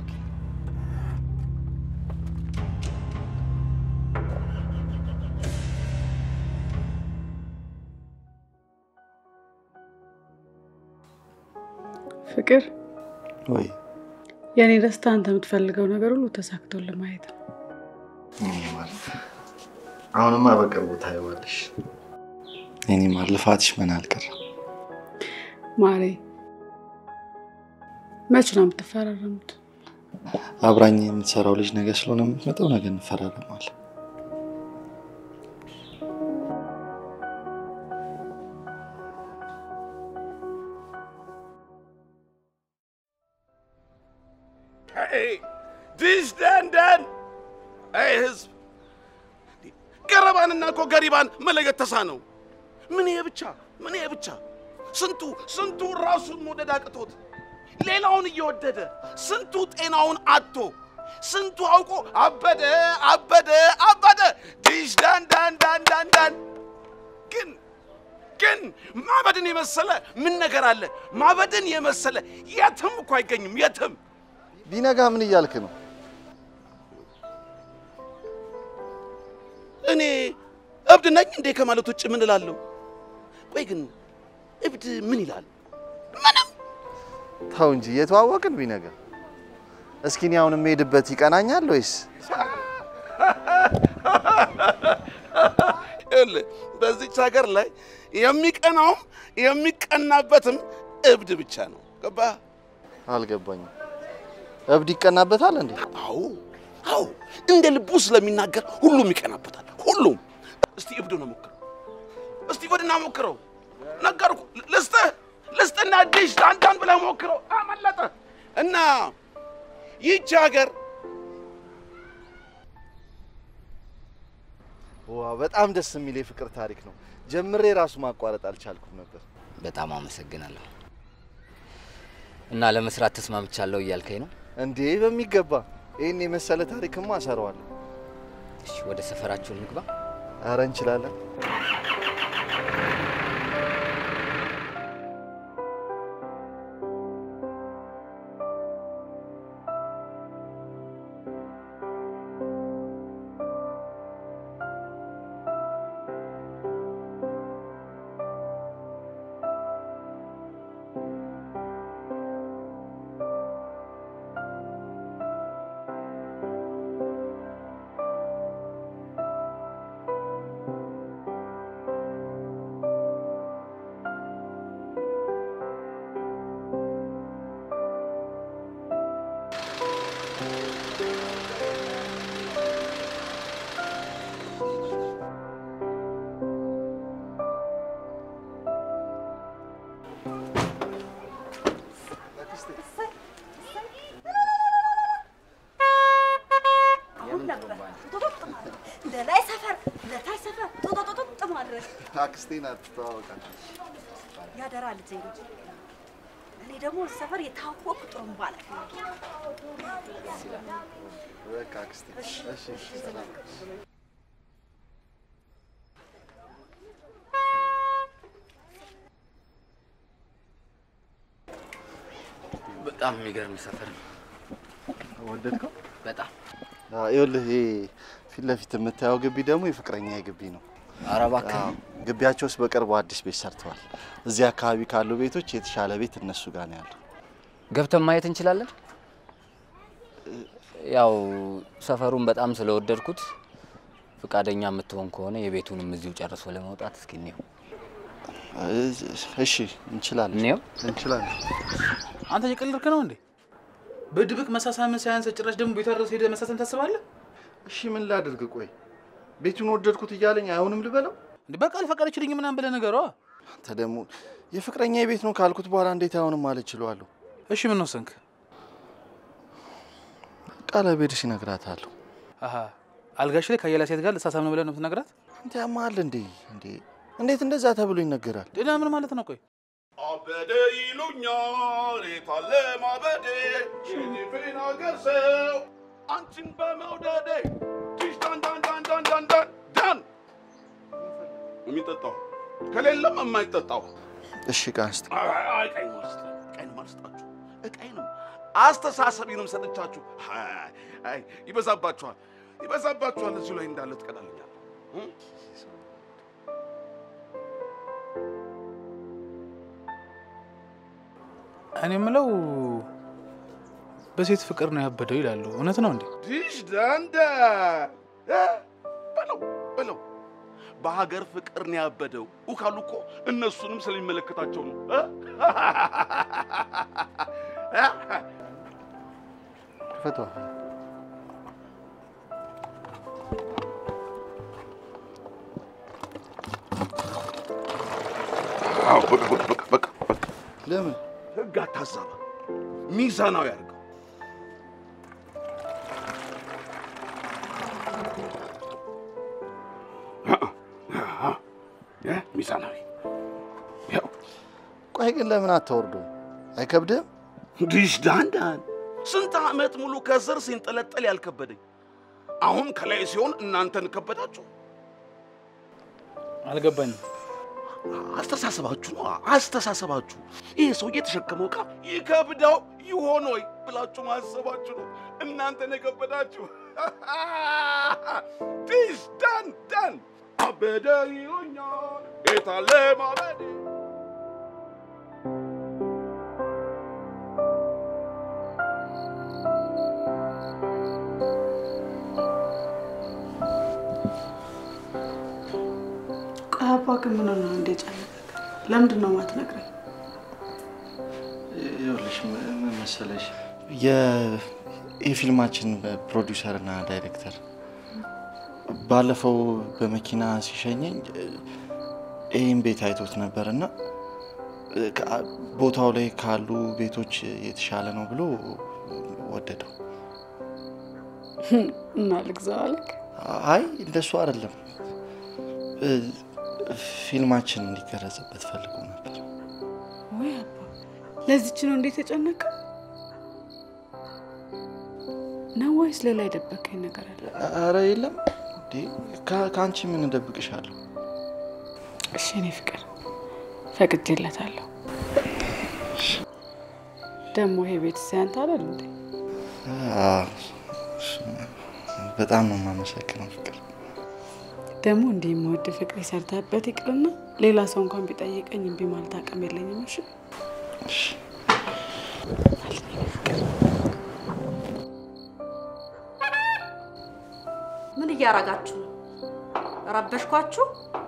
ፍቅር ወይ የእኔ ደስታ አንተ የምትፈልገው ነገር ሁሉ ተሳክቶልህ ማየት ነው። የኔ ማር፣ አሁንማ በቅርቡ ታየዋለሽ። የኔ ማር፣ ልፋትሽ ምን አልቀረም። ማሬ መች ነው የምትፈራረሙት? አብራኝ የምትሰራው ልጅ ነገ ስለሆነ የምትመጣው ነገ እንፈራረማለን። Hey, dish dan dan! Hey ህዝብ ገረባንና እኮ ገሪባን መለየት ተሳነው። ምን ይሄ ብቻ ምን ይሄ ብቻ ስንቱ ስንቱ ራሱን መውደድ አቅቶት ሌላውን እየወደደ ስንቱ ጤናውን አጥቶ ስንቱ አውቆ አበደ አበደ አበደ ዲሽ ዳን ዳን ዳን ዳን ዳን ግን ግን ማበድን የመሰለ ምን ነገር አለ? ማበድን የመሰለ የትም እኮ አይገኝም የትም። ቢነጋ ምን እያልክ ነው? እኔ እብድ ነኝ እንዴ ከማለት ውጭ ምን እላለሁ? ቆይ ግን እብድ ምን ይላል? ምንም። ተው እንጂ እየተዋወቅን ቢነጋ። እስኪ እኔ አሁን የምሄድበት ይቀናኛል ወይስ? ይኸውልህ በዚች ሀገር ላይ የሚቀናውም የሚቀናበትም እብድ ብቻ ነው። ገባህ? አልገባኝም። እብድ ይቀናበታል እንዴ? አዎ አዎ፣ እንደ ልቡ ስለሚናገር ሁሉም ይቀናበታል። ሁሉም። እስቲ እብድ ነው ሞክረው፣ እስቲ ወድና ሞክረው። ነገርኩ፣ ልስጥህ ልስጥና ዲሽ ዳንዳን ብለህ ሞክረው። አመለጠ እና ይህች ሀገር ዋ በጣም ደስ የሚል የፍቅር ታሪክ ነው። ጀምሬ ራሱ ማቋረጥ አልቻልኩም ነበር። በጣም አመሰግናለሁ። እና ለመስራት ተስማምቻለሁ እያልከኝ ነው? እንዴ በሚገባ ይህን የመሰለ ታሪክማ እሰራዋለሁ። እሺ፣ ወደ ሰፈራችሁ እንግባ። አረ እንችላለን። ለላይ ሰፈር ለታች ሰፈር ጦጦጦጦጥ ማድረግ አክስቴ ናት ትተዋወቃለች። ያደራ ልጄ እንጂ እኔ ደግሞ ሰፈር የታወቅኩ ጥሩምባ ነኝ። በቃ አክስቴ። እሺ ሰላም። በጣም የሚገርም ሰፈር ነው። ወደድከው? በጣም አዎ፣ ይኸውልህ ይሄ ፊት ለፊት የምታየው ግቢ ደግሞ የፍቅረኛ ግቢ ነው። ኧረ እባክህ። አዎ፣ ግቢያቸው ውስጥ በቅርቡ አዲስ ቤት ሰርተዋል። እዚህ አካባቢ ካሉ ቤቶች የተሻለ ቤት እነሱ ጋር ነው ያለው። ገብተን ማየት እንችላለን? ያው ሰፈሩን በጣም ስለወደድኩት ፍቃደኛ የምትሆን ከሆነ የቤቱንም እዚሁ ጨርሶ ለመውጣት እስኪ እንየው። እሺ እንችላለን፣ እንየው። እንችላለን። አንተ እየቀለድክ ነው እንዴ? በድብቅ መሳሳምን ሳያንስ ጭራሽ ደግሞ ቤቷ ድረስ ሄደህ መሳሳም ታስባለህ? እሺ ምን ላድርግ? ቆይ ቤቱን ወደድኩት እያለኝ አይሆንም ልበለው? እንዴ በቃ አልፈቀደችልኝ ምናምን ብለህ ንገረዋ። አንተ ደግሞ የፍቅረኛ ቤት ነው ካልኩት በኋላ እንዴት አይሆንም ማለት ችለዋለሁ? እሺ ምን ወሰንክ? ቃለ ቤድሽ ይነግራታለሁ። አሀ አልጋሽ ላይ ከሌላ ሴት ጋር ልሳሳም ነው ብለህ ነው የምትነግራት? አንተ ያማል እንዴ? እንዴ እንዴት እንደዛ ተብሎ ይነገራል? ሌላ ምን ማለት ነው? ቆይ አበደ ይሉኛል የታለ ማበዴ ሽኒፌን አገር ሰው አንቺን በመውደዴ ዲሽ ዳን ዳን ዳን ዳን ዳን ዳን ዳን የሚጠጣው ከሌለም የማይጠጣው እሺ ቃን ስጥ። አይ ቀይ ውስጥ ቀይ ማልስጣችሁ እቀይንም አስተሳሰቢንም ሰጥቻችሁ አይ አይ ይበዛባችኋል ይበዛባችኋል እዚሁ ላይ እንዳለ ትቀዳልኛል እኔ የምለው በሴት ፍቅር ነው ያበደው ይላሉ። እውነት ነው እንዴ? ዲሽ ዳንዳ እ? በለው በለው በሀገር ፍቅር ነው ያበደው ካሉ እኮ እነሱንም ስለሚመለከታቸው ነው እ? ክፈቷ። አዎ፣ በቃ በቃ በቃ በቃ በቃ ለምን ህግ አታዛባ፣ ሚዛናዊ አድርገው። ሚዛናዊ። ያው ቆይ ግን ለምን አታወርዱም? አይከብድም? ዲሽ ዳንዳን ስንት ዓመት ሙሉ ከስር ሲንጠለጠል ያልከበደኝ አሁን ከላይ ሲሆን እናንተን ከበዳችሁ። አልገባኝም። አስተሳሰባችሁ ነው አስተሳሰባችሁ። ይሄ ሰው የተሸከመው ዕቃ ይከብደው ይሆን ወይ ብላችሁ ማሰባችሁ ነው እናንተን የከበዳችሁ። ዲሽ ዳን ዳን አበደ ይሉኛል የታለ ማበዴ ቆይ አባ ግን ምን ነው እንደ ጨነቀህ? ለምንድን ነው የማትነግረኝ? ይኸውልሽ ምን ምን መሰለሽ የ- የፊልማችን ፕሮዲውሰር እና ዳይሬክተር ባለፈው በመኪና ሲሸኘኝ ይህን ቤት አይቶት ነበር እና ከ- ቦታው ላይ ካሉ ቤቶች የተሻለ ነው ብሎ ወደደው። እና ልግዛው አልክ? አይ እንደሱ አይደለም፣ እ፣ ፊልማችን እንዲቀረጽበት ፈልጎ ነበር። ወይ አባ ለዚች ነው እንዴት ተጨነቀ? ነው ወይስ ሌላ የደበቀኝ ነገር አለ? አረ የለም እንዴ፣ ከ- ከአንቺ ምን እደብቅሻለሁ? እሺ እኔ ፍቅር ፈቅጄለታለሁ። ደግሞ ይሄ ቤት ሲያንተ አይደል እንዴ? አዎ፣ በጣም ነው የማመሰግነው ፍቅር። ደግሞ እንዲህ የምወድ ፍቅር የሰርተህበት ይቅርና ሌላ ሰው እንኳን ቢጠይቀኝ እምቢ ማለት አቅም የለኝም። እሺ እሺ። ምን እያረጋችሁ ነው? ረበሽኳችሁ?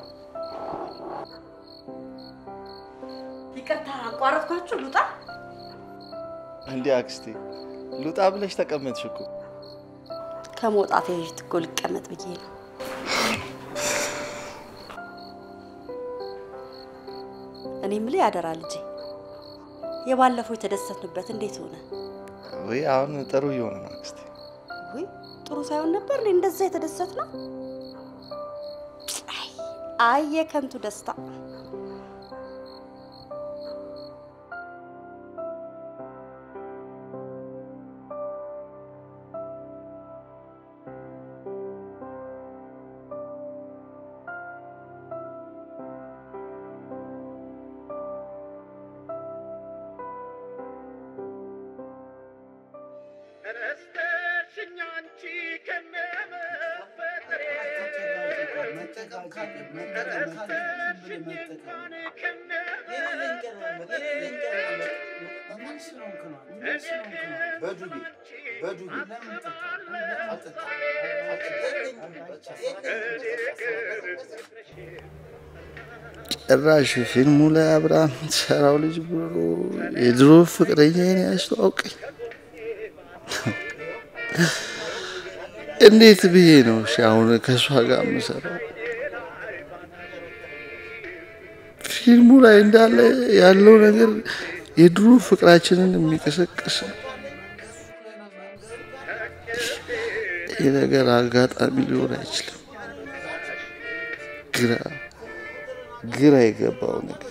ይቅርታ አቋረጥኳችሁ። ልውጣ? እንዲህ አክስቴ ልውጣ ብለሽ ተቀመጥሽ እኮ። ከመውጣት በፊት እኮ ልቀመጥ ብዬ ነው። እኔ የምልህ ያደራ ልጄ፣ የባለፈው የተደሰትንበት እንዴት ሆነ? ወይ አሁን ጥሩ እየሆነ ነው አክስቴ። ውይ ጥሩ ሳይሆን ነበር እኔ እንደዛ የተደሰት ነው። አይ የከንቱ ደስታ። ጭራሽ ፊልሙ ላይ አብራ የምትሰራው ልጅ ብሎ የድሮ ፍቅረኛዬን ያስተዋውቀኝ። እንዴት ብዬ ነው እሺ አሁን ከእሷ ጋር የምሰራው? ፊልሙ ላይ እንዳለ ያለው ነገር የድሮ ፍቅራችንን የሚቀሰቅስ ነው። ይህ ነገር አጋጣሚ ሊሆን አይችልም። ግራ ግራ የገባው ነገር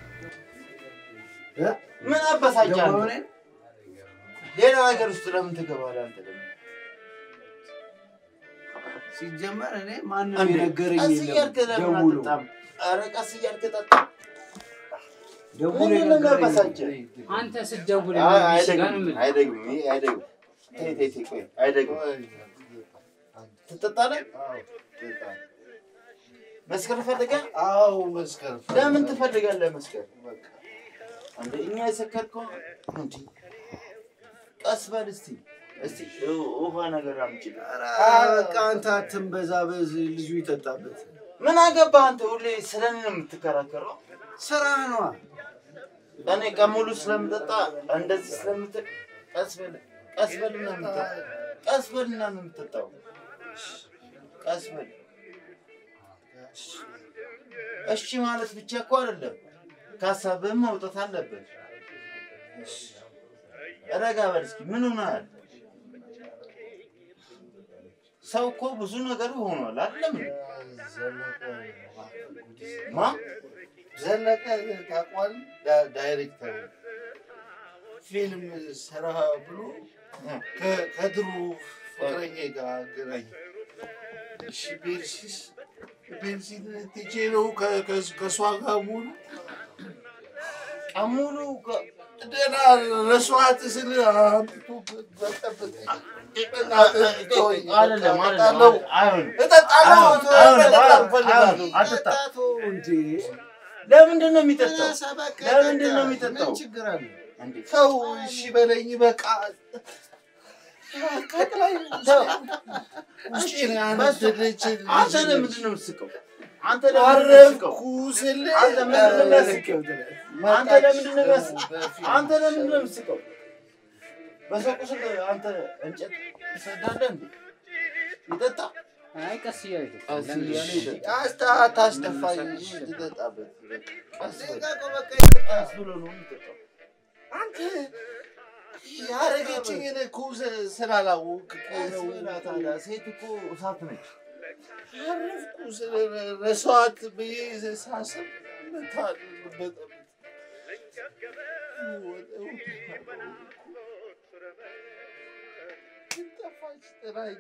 ምን አበሳጫለሁ? ሌላ ነገር ውስጥ ለምን ትገባለህ አንተ ደግሞ? ሲጀመር እኔ ማንም እንዴ፣ የነገረኝ ቀስ የለም። እያልክ ለምን ደውሎ አትጠጣም? ኧረ ቀስ እያልክ ጠጣ። ደውሎ ምንድን ነው የነገረኝ የሚያበሳጭህ? አንተ ስትደውል አይ፣ ነው አይደግም፣ የሚስጋን አይደግም፣ ይሄ አይደግም። ተይ፣ ተይ፣ ተይ፣ ቆይ፣ አይደግም። ትጠጣለህ? መስከር ፈልገህ? አዎ መስከር ለምን ትፈልጋለህ መስከር? አንተ እኛ የሰከርከው እንዴ? ቀስ በል እስቲ እስቲ ው- ውሃ ነገር አምጪ። በቃ አንተ አትንበዛበዝ፣ ልጁ ይጠጣበት። ምን አገባህ አንተ? ሁሌ ስለ እኔ ነው የምትከራከረው? ስራ ነዋ። እኔ ቀን ሙሉ ስለምጠጣ እንደዚህ ስለምት ቀስ በል ቀስ በልና የምጠጣው ቀስ በልና ነው የምትጠጣው። ቀስ በል እሺ ማለት ብቻ እኮ አይደለም፣ ከሀሳብህም መውጣት አለበት። ረጋ በል እስኪ። ምን ሆነሃል? ሰው እኮ ብዙ ነገር ሆኗል አይደለም? እንዴ? ማ ዘለቀ ታውቀዋለህ? ዳ- ዳይሬክተር ፊልም ስራ ብሎ ከ- ከድሮ ፍቅረኛ ጋር አገናኝ። እሺ ቤርሲስ ቤርሲን ትቼ ነው ከ- ከ- ከእሷ ጋር ሙሉ ሙሉ ደህና ረሷት ስል አምጥቶ በጠበጠኝ። አይደለም እጠጣለሁ እጠጣለሁ መጠጣት እፈልጋለሁ። አትጠጣ እንዴ! ለምንድን ነው የሚጠጣው? ለምንድን ነው የሚጠጣው? ምን ችግር አለ? ሰው እሺ በለኝ በቃ ቀጥላይ ውስጤን ያነደደች አንተ ለምንድን ነው የምትስቀው? አንተ ለምንድን ነው የምትስቀው? አረፍኩ ስል አንተ ምንድን ነው የሚያስቀው? አንተ ለምንድን ነው የሚያስቀው? አንተ ለምንድን ነው የምትስቀው? በሰው ቁስል አንተ እንጨት ትሰዳለህ እንዴ? ይጠጣ አይ ቀስ እያለ ቀስ እያለ ይጠጣ። አስታ- አታስደፋኝ፣ እሺ፣ ልጠጣበት። ቀስ በል። ቀስ ብሎ ነው የሚጠጣው። አንተ ያረገችኝን እኮ ስ- ስላላወቅክ እኮ ነው። ታዲያ ሴት እኮ እሳት ነች። አረፍኩ ስለ ረሷት ብዬ ሳስብ መታል በጣም ጠፋች ጥላኝ።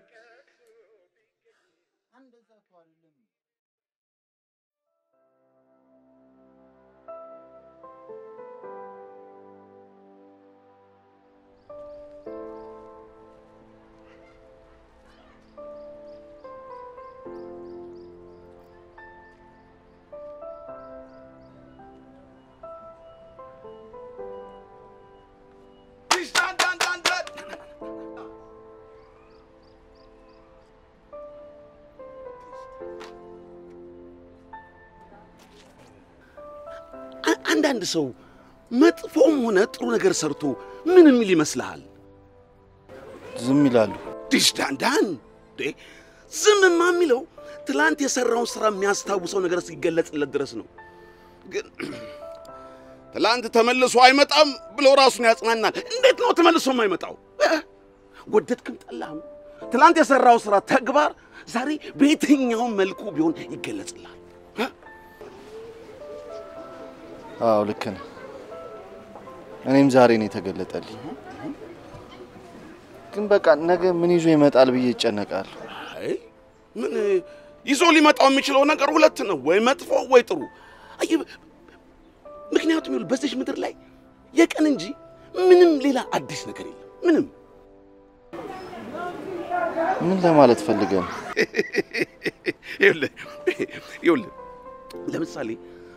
አ- አንዳንድ ሰው መጥፎም ሆነ ጥሩ ነገር ሰርቶ ምን የሚል ይመስልሃል? ዝም ይላሉ። ዲሽ ዳንዳን እንዴ! ዝምማ የሚለው ትላንት የሰራውን ስራ የሚያስታውሰው ነገር እስኪገለጽለት ድረስ ነው። ግን ትላንት ተመልሶ አይመጣም ብሎ ራሱን ያጽናናል። እንዴት ነው ተመልሶ የማይመጣው? እ? ወደድክም ጠላህም ትላንት የሰራው ስራ ተግባር ዛሬ በየትኛውም መልኩ ቢሆን ይገለጽልሃል። እ? አዎ ልክ ነህ። እኔም ዛሬ ነው የተገለጠልኝ። ግን በቃ ነገ ምን ይዞ ይመጣል ብዬ ይጨነቃለሁ። አይ ምን ይዞ ሊመጣው የሚችለው ነገር ሁለት ነው፣ ወይ መጥፎ ወይ ጥሩ። አየህ፣ ምክንያቱም ይኸውልህ በዚች ምድር ላይ የቀን እንጂ ምንም ሌላ አዲስ ነገር የለም። ምንም ምን ለማለት ፈልገህ ነው? ይኸውልህ ይኸውልህ ለምሳሌ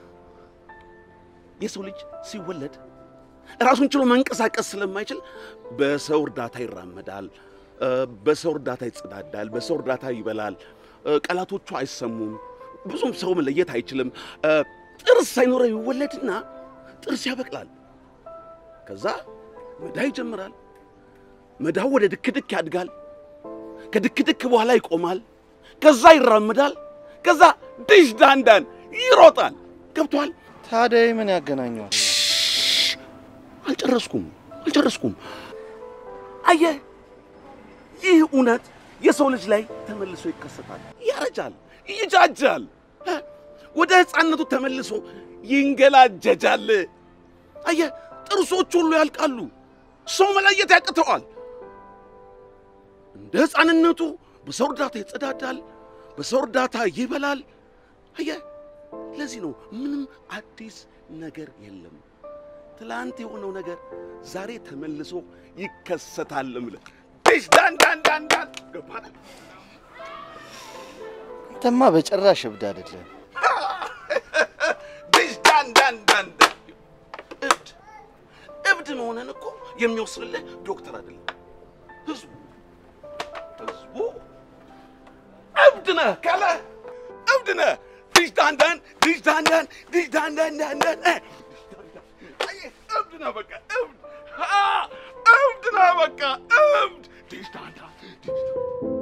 የሰው ልጅ ሲወለድ ራሱን ችሎ መንቀሳቀስ ስለማይችል በሰው እርዳታ ይራመዳል፣ እ፣ በሰው እርዳታ ይጸዳዳል፣ በሰው እርዳታ ይበላል። እ፣ ቃላቶቹ አይሰሙም፣ ብዙም ሰው መለየት አይችልም። እ፣ ጥርስ ሳይኖረው ይወለድና ጥርስ ያበቅላል። ከዛ መዳ ይጀምራል። መዳው ወደ ድክድክ ያድጋል። ከድክድክ በኋላ ይቆማል። ከዛ ይራመዳል። ከዛ ድሽ ዳንዳን ይሮጣል። ገብቷል? ታዲያ ምን ያገናኘዋል? አልጨረስኩም አልጨረስኩም። አየህ፣ ይህ እውነት የሰው ልጅ ላይ ተመልሶ ይከሰታል። ያረጃል፣ ይጃጃል፣ እ? ወደ ሕፃንነቱ ተመልሶ ይንገላጀጃል። አየህ፣ ጥርሶች ሁሉ ያልቃሉ። ሰው መለየት ያቅተዋል። እንደ ሕፃንነቱ በሰው እርዳታ ይጸዳዳል፣ በሰው እርዳታ ይበላል። አየህ፣ ለዚህ ነው ምንም አዲስ ነገር የለም። ትላንት የሆነው ነገር ዛሬ ተመልሶ ይከሰታል። እምልህ ዲሽ ዳን ዳን ዳን ዳን ገባህ? አንተማ በጭራሽ እብድ አይደለም። ዲሽ ዳን ዳን ዳን ዳን እብድ እብድ መሆንን እኮ የሚወስንልህ ዶክተር አይደለም፣ ህዝቡ ህዝቡ እብድ ነህ ካለ እብድ ነህ። ዲሽ ዳን ዳን ዲሽ ዳን ዳን ዲሽ ዳን ዳን ዳን ዳን እ አየህ፣ እብድ ነህ በቃ እብድ አ፣ እብድ ነህ በቃ እብድ ዲሽ ዳን ዳን ዲሽ ዳን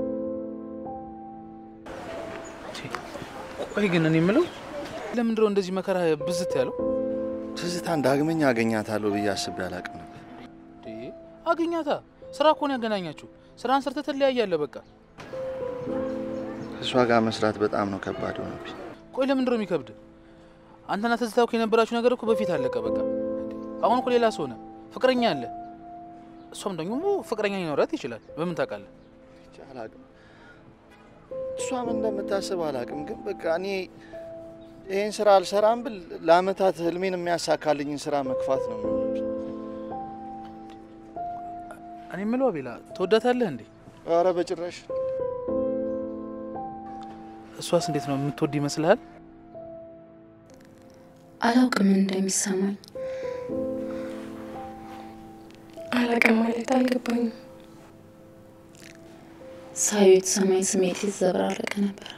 ቆይ ግን እኔ የምለው ለምንድን ነው እንደዚህ መከራ ብዝት ያለው? ትዝታን ዳግመኛ አገኛታለሁ ብዬ አስቤ አላቅም ነበር። እንዴ አገኛታ። ስራ እኮ ነው ያገናኛችሁ። ስራን ሰርተህ ትለያያለህ። በቃ ከእሷ ጋር መስራት በጣም ነው ከባድ ሆነብኝ። ቆይ ለምንድን ነው የሚከብድ? አንተና ትዝታ እኮ የነበራችሁ ነገር እኮ በፊት አለቀ። በቃ አሁን እኮ ሌላ ሰው ሆነ፣ ፍቅረኛ አለ። እሷም ደግሞ ፍቅረኛ ሊኖራት ይችላል። በምን ታውቃለህ? አላቅም እሷ ምን እንደምታስብ አላቅም። ግን በቃ እኔ ይህን ስራ አልሰራም ብል ለአመታት ህልሜን የሚያሳካልኝን ስራ መግፋት ነው የሚሆንብኝ። እኔ የምለው አቤላ ትወዳታለህ እንዴ? ኧረ በጭራሽ። እሷስ እንዴት ነው የምትወድ ይመስልሃል? አላውቅም ምን እንደሚሰማኝ አላውቅም ማለት አልገባኝም። ሳዩ የተሰማኝ ስሜት የተዘበራረቀ ነበር።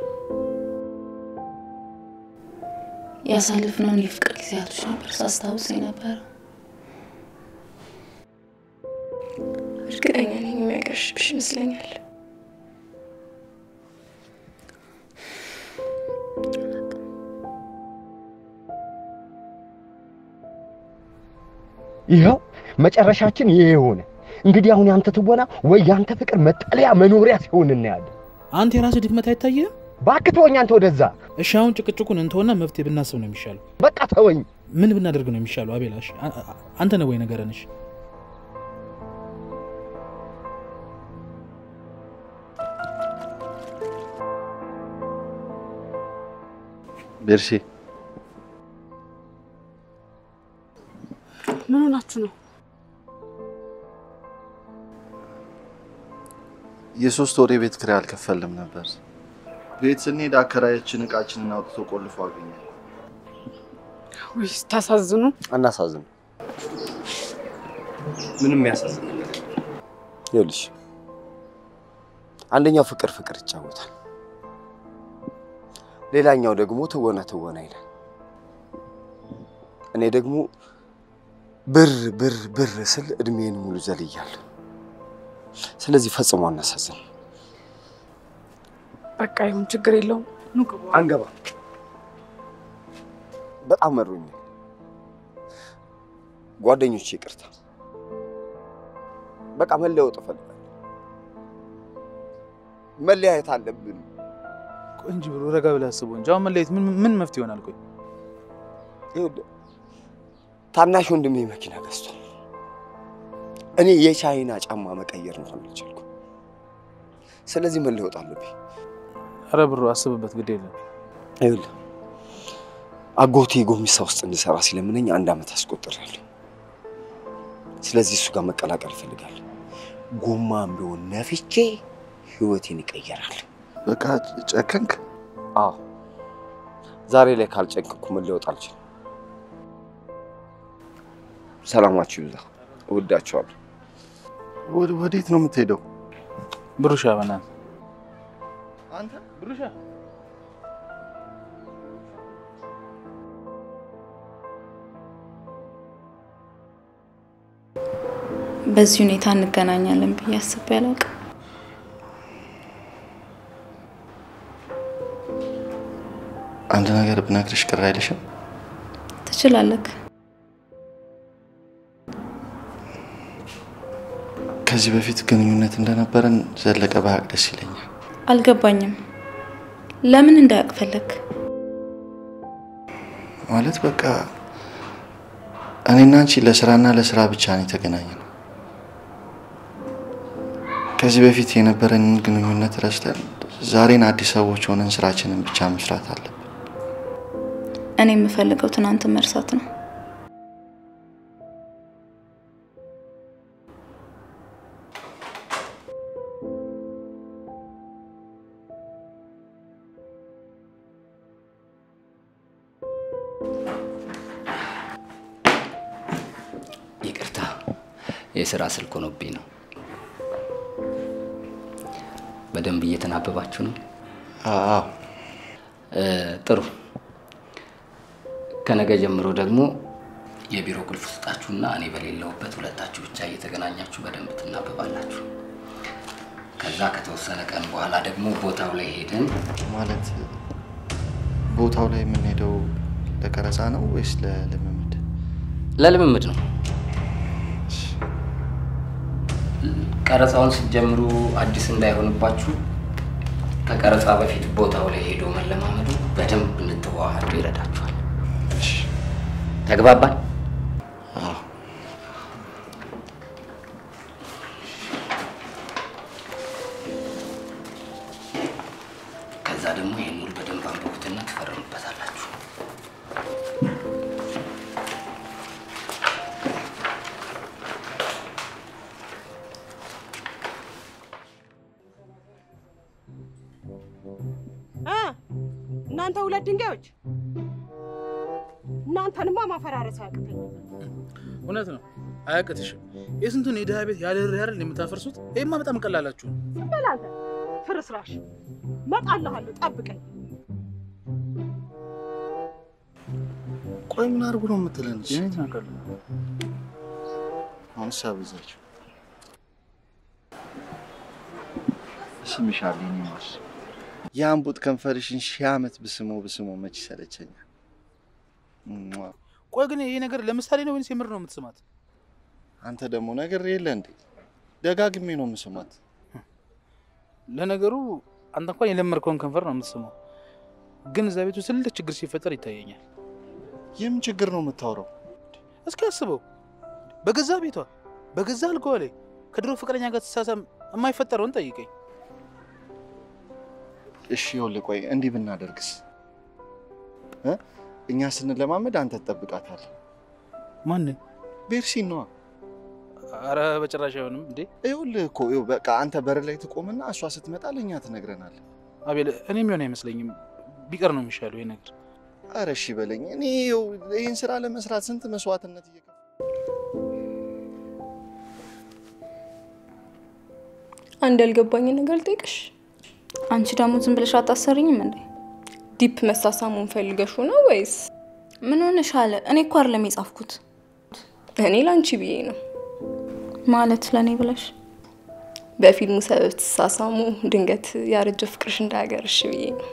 ያሳልፍነውን የፍቅር ጊዜያቶች ነበር ሳስታውስ የነበረው። እርግጠኛ ነኝ የሚያገርሽብሽ ይመስለኛል። ይኸው መጨረሻችን ይሄ የሆነ እንግዲህ አሁን ያንተ ትወና ወይ ያንተ ፍቅር መጠለያ መኖሪያ ሲሆን እናያለን። አንተ የራስህ ድክመት አይታየህም? እባክህ ተወኝ አንተ ወደዛ። እሺ አሁን ጭቅጭቁን እንተውና መፍትሄ ብናስብ ነው የሚሻለው። በቃ ተወኝ። ምን ብናደርግ ነው የሚሻለው? አቤላ እሺ፣ አ- አ- አንተ ነው ወይ ነገረን? እሺ ቤርሴ ምን ሆናችሁ ነው? የሶስት ወር የቤት ኪራይ አልከፈልም ነበር። ቤት ስንሄድ አከራያችን እቃችንን አውጥቶ ቆልፎ አገኘ። ወይ ስታሳዝኑ። አናሳዝን። ምንም የሚያሳዝን ነገር የለም። ይኸውልሽ አንደኛው ፍቅር ፍቅር ይጫወታል፣ ሌላኛው ደግሞ ትወና ትወና ይላል። እኔ ደግሞ ብር ብር ብር ስል እድሜን ሙሉ ዘልያለሁ። ስለዚህ ፈጽሞ አናሳዝን። በቃ ይሁን፣ ችግር የለውም። ኑ ግቡ። አንገባ። በጣም መሮኛል። ጓደኞቼ ይቅርታ። በቃ መለወጥ እፈልጋለሁ። መለያየት አለብን። ቆይ እንጂ ብሎ ረጋ ብለህ አስበው እንጂ አሁን መለየት ምን ምን መፍትሄ ይሆናል? ቆይ ይኸውልህ ታናሽ ወንድሜ መኪና ገዝቷል። እኔ የቻይና ጫማ መቀየር እንኳን አልቻልኩም። ስለዚህ መለወጥ አለብኝ። ኧረ ብሮ አስብበት፣ ግድ የለም። ይኸውልህ አጎቴ ጎሚሳ ውስጥ እንድሰራ ሲለምነኝ አንድ ዓመት አስቆጥሬያለሁ። ስለዚህ እሱ ጋር መቀላቀል እፈልጋለሁ። ጎማም ቢሆን ነፍቼ ህይወቴን ይቀየራል። በቃ ጨከንክ? አዎ ዛሬ ላይ ካልጨከንኩ መለወጥ አልችልም። ሰላማችሁ ይብዛ። እወዳችኋለሁ። ወደ- ወዴት ነው የምትሄደው? ብሩሻ በእናትህ አንተ ብሩሻ በዚህ ሁኔታ እንገናኛለን ብዬ አስቤ አላውቅም። አንድ ነገር ብነግርሽ ቅር አይልሽም? ትችላለህ። ከዚህ በፊት ግንኙነት እንደነበረን ዘለቀ ባያውቅ ደስ ይለኛል። አልገባኝም። ለምን እንዳያውቅ ፈለግ? ማለት በቃ እኔና አንቺ ለስራና ለስራ ብቻ ነው የተገናኘነው። ከዚህ በፊት የነበረንን ግንኙነት ረስተን ዛሬን አዲስ ሰዎች ሆነን ስራችንን ብቻ መስራት አለብን። እኔ የምፈልገው ትናንትን መርሳት ነው። ይቅርታ፣ የስራ ስልክ ሆኖብኝ ነው። በደንብ እየተናበባችሁ ነው? አዎ። እ፣ ጥሩ። ከነገ ጀምሮ ደግሞ የቢሮ ቁልፍ ስጣችሁና እኔ በሌለውበት ሁለታችሁ ብቻ እየተገናኛችሁ በደንብ ትናበባላችሁ። ከዛ ከተወሰነ ቀን በኋላ ደግሞ ቦታው ላይ ሄደን ማለት ቦታው ላይ የምንሄደው ለቀረጻ ነው ወይስ ለልምምድ? ለልምምድ ነው። ቀረጻውን ስትጀምሩ አዲስ እንዳይሆንባችሁ ከቀረጻ በፊት ቦታው ላይ ሄዶ መለማመዱ በደንብ እንድትዋሃዱ ይረዳችኋል። ተግባባን? ከዛ ደግሞ ይህን ውል በደንብ አንብቡትና ትፈርሙበታላችሁ። እ እናንተ ሁለት ድንጋዮች እናንተንማ ማፈራረስ አያቅተኝ። እውነት ነው፣ አያቅትሽም። የስንቱን የድሃ ቤት ያለ ርኅራኄ አይደል የምታፈርሱት? ይህማ በጣም ቀላላችሁ ነው። ዝም በል አንተ ፍርስራሽ። እመጣልሃለሁ፣ ጠብቀኝ። ቆይ ምን አድርጉ ነው የምትለን? አሁንስ አበዛችሁ። እስምሻለሁ የእኔ ማር። የአንቡጥ ከንፈርሽን ሺህ ዓመት ብስሞ ብስሞ መች ይሰለቸኛል። ሟ። ቆይ ግን ይሄ ነገር ለምሳሌ ነው ወይንስ የምር ነው የምትስማት? አንተ ደግሞ ነገር የለ እንዴ? ደጋግሜ ነው የምስማት። ለነገሩ አንተ እንኳን የለመድከውን ከንፈር ነው የምትስመው፣ ግን እዛ ቤቱ ትልቅ ችግር ሲፈጠር ይታየኛል። ይህም ችግር ነው የምታወራው? እስኪ አስበው፣ በገዛ ቤቷ በገዛ አልጋዋ ላይ ከድሮ ፍቅረኛ ጋር ትሳሳም የማይፈጠረውን ጠይቀኝ። እሺ ይኸውልህ፣ ቆይ እንዲህ ብናደርግስ እ እኛ ስንለማመድ አንተ ትጠብቃታለህ። ማንን? ቤርሲን ነዋ። አረ በጭራሽ አይሆንም እንዴ! ይኸውልህ እኮ ይኸው በቃ አንተ በር ላይ ትቆምና እሷ ስትመጣ ለእኛ ትነግረናለህ። አቤል፣ እኔ የሚሆን አይመስለኝም። ቢቀር ነው የሚሻለው ይሄ ነገር። አረ እሺ በለኝ። እኔ ይኸው ይህን ስራ ለመስራት ስንት መስዋዕትነት እየ አንድ ያልገባኝን ነገር ልጠይቅሽ። አንቺ ደግሞ ዝም ብለሽ አታሰርኝም እንዴ? ዲፕ መሳሳሙን ፈልገሹ ነው ወይስ? ምን ሆነሻል? እኔ እኮ አይደለም የጻፍኩት። እኔ ላንቺ ብዬ ነው። ማለት ለእኔ ብለሽ በፊልሙ ሰበብ ትሳሳሙ ድንገት ያረጀ ፍቅርሽ እንዳያገርሽ ብዬ ነው።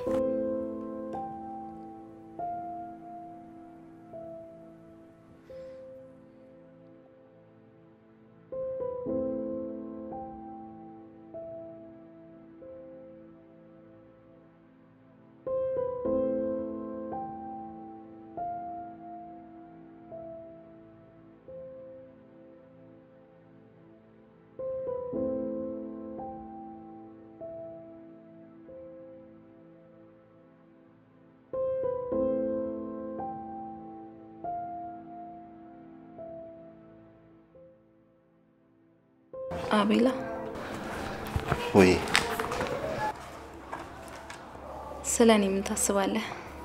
አቤላ ወይ ስለ እኔ ምን ታስባለህ?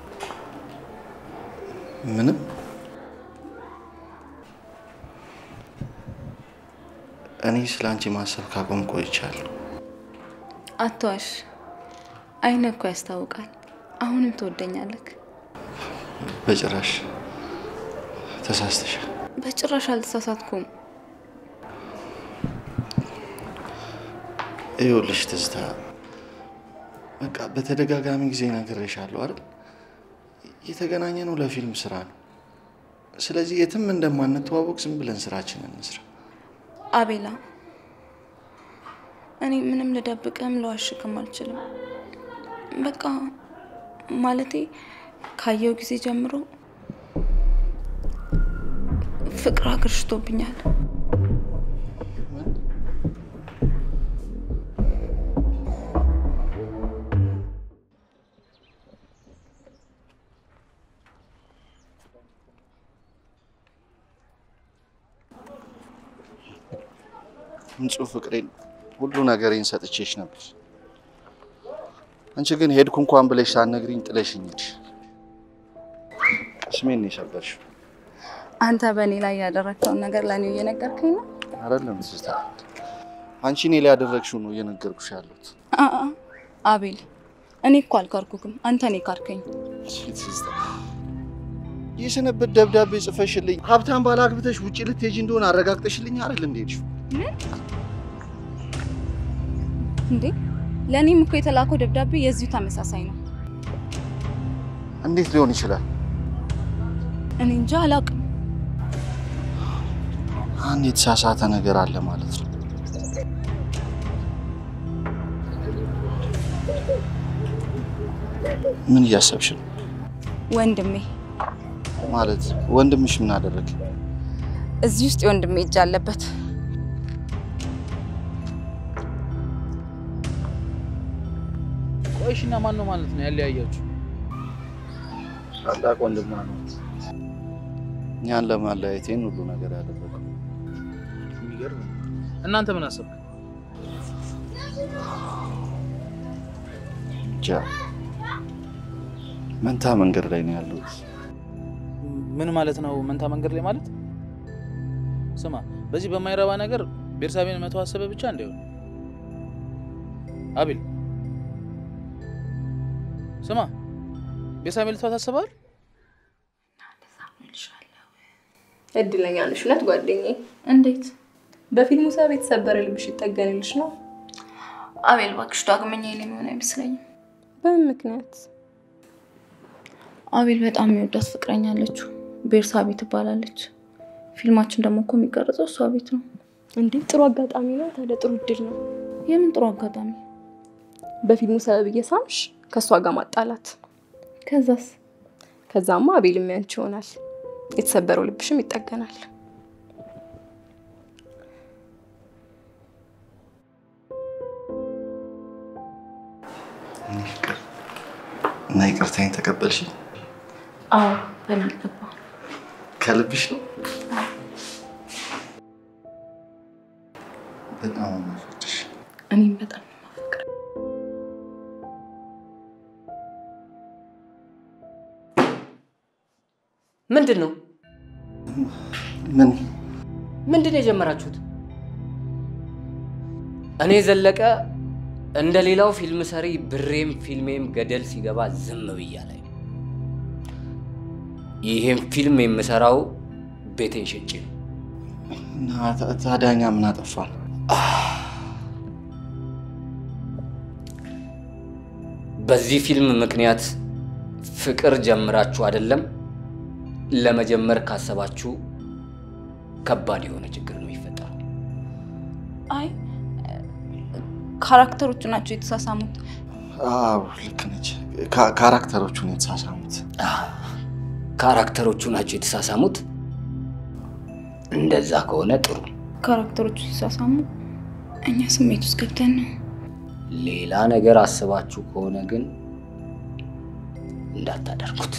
ምንም እኔ ስለ አንቺ ማሰብ ካቆም ቆይቻለሁ። አትዋሽ። አይንህ እኮ ያስታውቃል። አሁንም ትወደኛለህ። በጭራሽ ተሳስተሻል። በጭራሽ አልተሳሳትኩም። ይኸውልሽ ትዝታ፣ በቃ በተደጋጋሚ ጊዜ ነግሬሻለሁ አይደል? የተገናኘ ነው ለፊልም ስራ ነው። ስለዚህ የትም እንደማንተዋወቅ ዝም ብለን ስራችንን እንስራ። አቤላ፣ እኔ ምንም ልደብቅም ልዋሽክም አልችልም። በቃ ማለቴ ካየው ጊዜ ጀምሮ ፍቅር አገርሽቶብኛል። ንጹህ ፍቅሬን ሁሉ ነገሬን ሰጥቼሽ ነበር። አንቺ ግን ሄድኩ እንኳን ብለሽ ሳትነግሪኝ ጥለሽኝ ሄድሽ። ስሜን ነው የሰበርሽው። አንተ በእኔ ላይ ያደረግከውን ነገር ለእኔ እየነገርከኝ ነው? አይደለም ትዝታ፣ አንቺ እኔ ላይ ያደረግሽው ነው እየነገርኩሽ ያሉት። አአ አቤል፣ እኔ እኮ አልካርኩክም፣ አንተ እኔ ካርከኝ። ትዝታ፣ የሰነበት ደብዳቤ ጽፈሽልኝ ሀብታም ባል አግብተሽ ውጭ ልትሄጂ እንደሆነ አረጋግጠሽልኝ አይደል እንደ ሄድሽው? እንዴ ለእኔም እኮ የተላከው ደብዳቤ የዚሁ ተመሳሳይ ነው። እንዴት ሊሆን ይችላል? እኔ እንጃ አላውቅም። አንድ የተሳሳተ ነገር አለ ማለት ነው። ምን እያሰብሽ ነው? ወንድሜ ማለት ወንድምሽ ምን አደረገ? እዚህ ውስጥ የወንድሜ እጅ አለበት። ቆይሽና ማን ነው ማለት ነው ያለያያችሁ? ታላቅ ወንድሟ ነው እኛን ለማለያየት ይህን ሁሉ ነገር ያደረገው። የሚገርም ነው። እናንተ ምን አሰብክ? እንጃ መንታ መንገድ ላይ ነው ያለሁት። ምን ማለት ነው መንታ መንገድ ላይ ማለት? ስማ፣ በዚህ በማይረባ ነገር ቤርሳቤን መተው አሰበ ብቻ እንዳይሆን። አቤል ስማ፣ ቤርሳቤን ልተው ታስበዋል? እድለኛ ነሽ እውነት ጓደኛዬ። እንዴት? በፊልሙ ሰብ የተሰበረ ልብሽ ይጠገንልሽ ነው። አቤል እባክሽ ዳግመኛ የኔ የሚሆን አይመስለኝም። በምን ምክንያት? አቤል በጣም የሚወዳት ፍቅረኛ አለችው፣ ቤርሳቤ ትባላለች። ፊልማችን ደግሞ እኮ የሚቀረጸው እሷ ቤት ነው። እንዴ ጥሩ አጋጣሚ ነው። ታዲያ ጥሩ እድል ነው። የምን ጥሩ አጋጣሚ? በፊልሙ ሰበብ እየሳምሽ ከእሷ ጋር ማጣላት። ከዛስ? ከዛማ አቤል የሚያንቺ ይሆናል። የተሰበረው ልብሽም ይጠገናል። እና ይቅርታኝ ተቀበልሽ? አዎ በሚገባ ከልብሽ ነው? በጣም ነው የምወድሽ። እኔም በጣም ምንድን ነው ምን ምንድን ነው የጀመራችሁት? እኔ ዘለቀ እንደ ሌላው ፊልም ሰሪ ብሬም ፊልሜም ገደል ሲገባ ዝም ብያ ላይ ይሄን ፊልም የምሰራው ቤቴን ሽጬ ነው። እና ታ- ታዲያ እኛ ምን አጠፋን? በዚህ ፊልም ምክንያት ፍቅር ጀምራችሁ አይደለም ለመጀመር ካሰባችሁ ከባድ የሆነ ችግር ነው የሚፈጠረው። አይ ካራክተሮቹ ናቸው የተሳሳሙት። አዎ ልክ ነች። ካ- ካራክተሮቹን የተሳሳሙት ካራክተሮቹ ናቸው የተሳሳሙት። እንደዛ ከሆነ ጥሩ። ካራክተሮቹ ሲሳሳሙ እኛ ስሜት ውስጥ ገብተን ነው። ሌላ ነገር አስባችሁ ከሆነ ግን እንዳታደርጉት።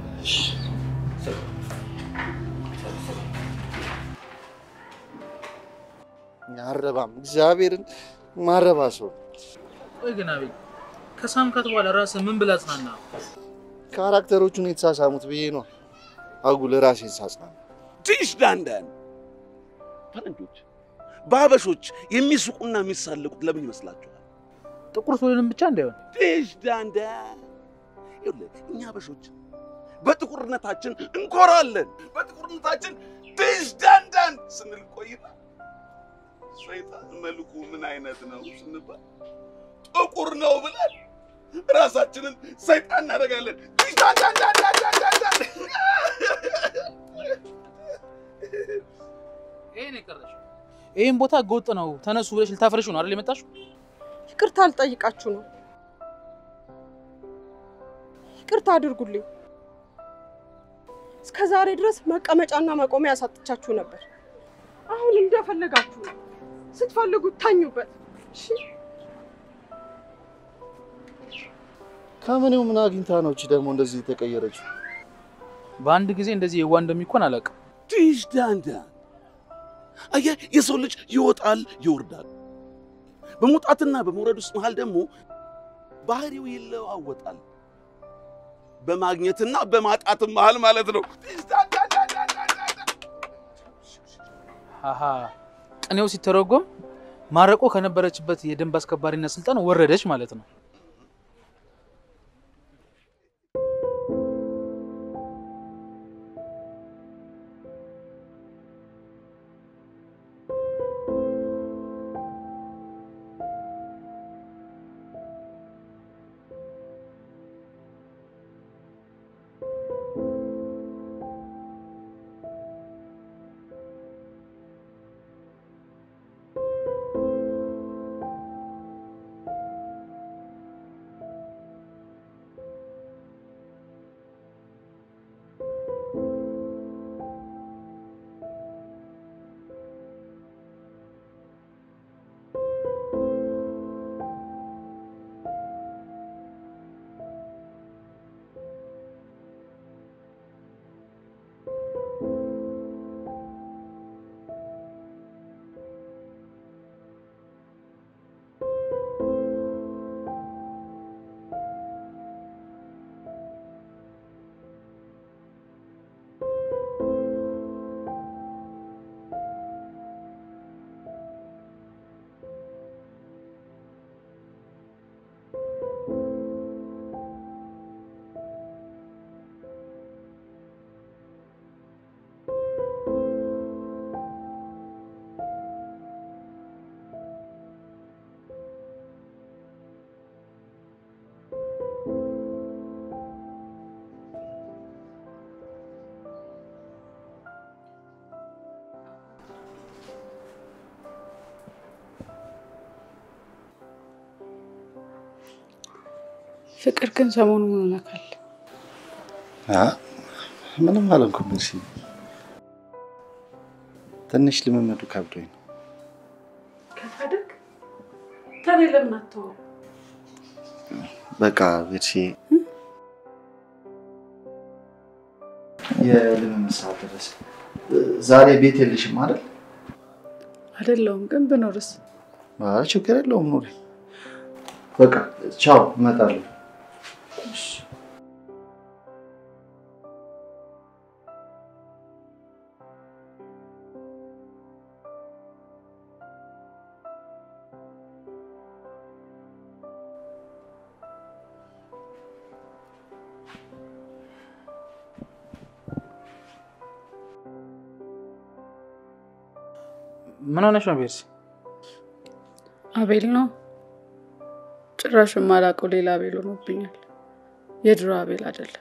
አረባም እግዚአብሔርን ማረባ ሰው ቆይ ግን አቤል ከሳምካት በኋላ ራስህ ምን ብላ ጽናና? ካራክተሮቹን የተሳሳሙት ብዬ ነው። አጉል ራሴን ሳጽናና ትንሽ ዳንዳን ፈረንጆች በሀበሾች የሚስቁና የሚሳለቁት ለምን ይመስላችኋል? ጥቁር ስለሆንን ብቻ እንዳይሆን ትንሽ ዳንዳን ይኸውልህ፣ እኛ ሀበሾች በጥቁርነታችን እንኮራለን። በጥቁርነታችን ትንሽ ዳንዳን ስንል ቆይና ሰይጣን መልኩ ምን አይነት ነው ስንባል ጥቁር ነው ብለን ራሳችንን ሰይጣን እናደርጋለን። ትንሽ ዳንዳን ዳንዳን ዳንዳን ዳንዳን ይሄን የቀረሽ ይህን ቦታ ህገወጥ ነው ተነሱ ብለሽ ልታፈርሽ ነው አይደል የመጣሽው? ይቅርታ ልጠይቃችሁ ነው። ይቅርታ አድርጉልኝ። እስከ ዛሬ ድረስ መቀመጫና መቆሚያ ያሳጥቻችሁ ነበር። አሁን እንደፈለጋችሁ ነው። ስትፈልጉ ታኙበት። እሺ? ከምኔው ምን አግኝታ ነው እቺ ደግሞ እንደዚህ የተቀየረችው? በአንድ ጊዜ እንደዚህ የዋ እንደሚኮን አላውቅም። ትንሽ ዳንዳን አየህ፣ የሰው ልጅ ይወጣል ይወርዳል። በመውጣትና በመውረድ ውስጥ መሃል ደግሞ ባህሪው ይለዋወጣል። በማግኘትና በማጣትም መሃል ማለት ነው። አሀ ቅኔው ሲተረጎም ማረቆ ከነበረችበት የደንብ አስከባሪነት ስልጣን ወረደች ማለት ነው። ፍቅር ግን ሰሞኑ ምን ሆነካል? አ፣ ምንም አልሆንኩም። እሺ ትንሽ ልምምዱ ከብዶኝ ነው። ከፈደግ ታዲያ ለምን አትተወው? በቃ ቤርሲ የልምምድ ሰዓት ደረሰ። ዛሬ ቤት የለሽም አይደል? አይደለሁም፣ ግን ብኖርስ? ኧረ ችግር የለውም ኑሪ። በቃ ቻው፣ እመጣለሁ። ምን ሆነሽ ነው ቤርሲ? አቤል ነው ጭራሽ የማላውቀው ሌላ አቤል ሆኖብኛል። የድሮ አቤል አይደለም።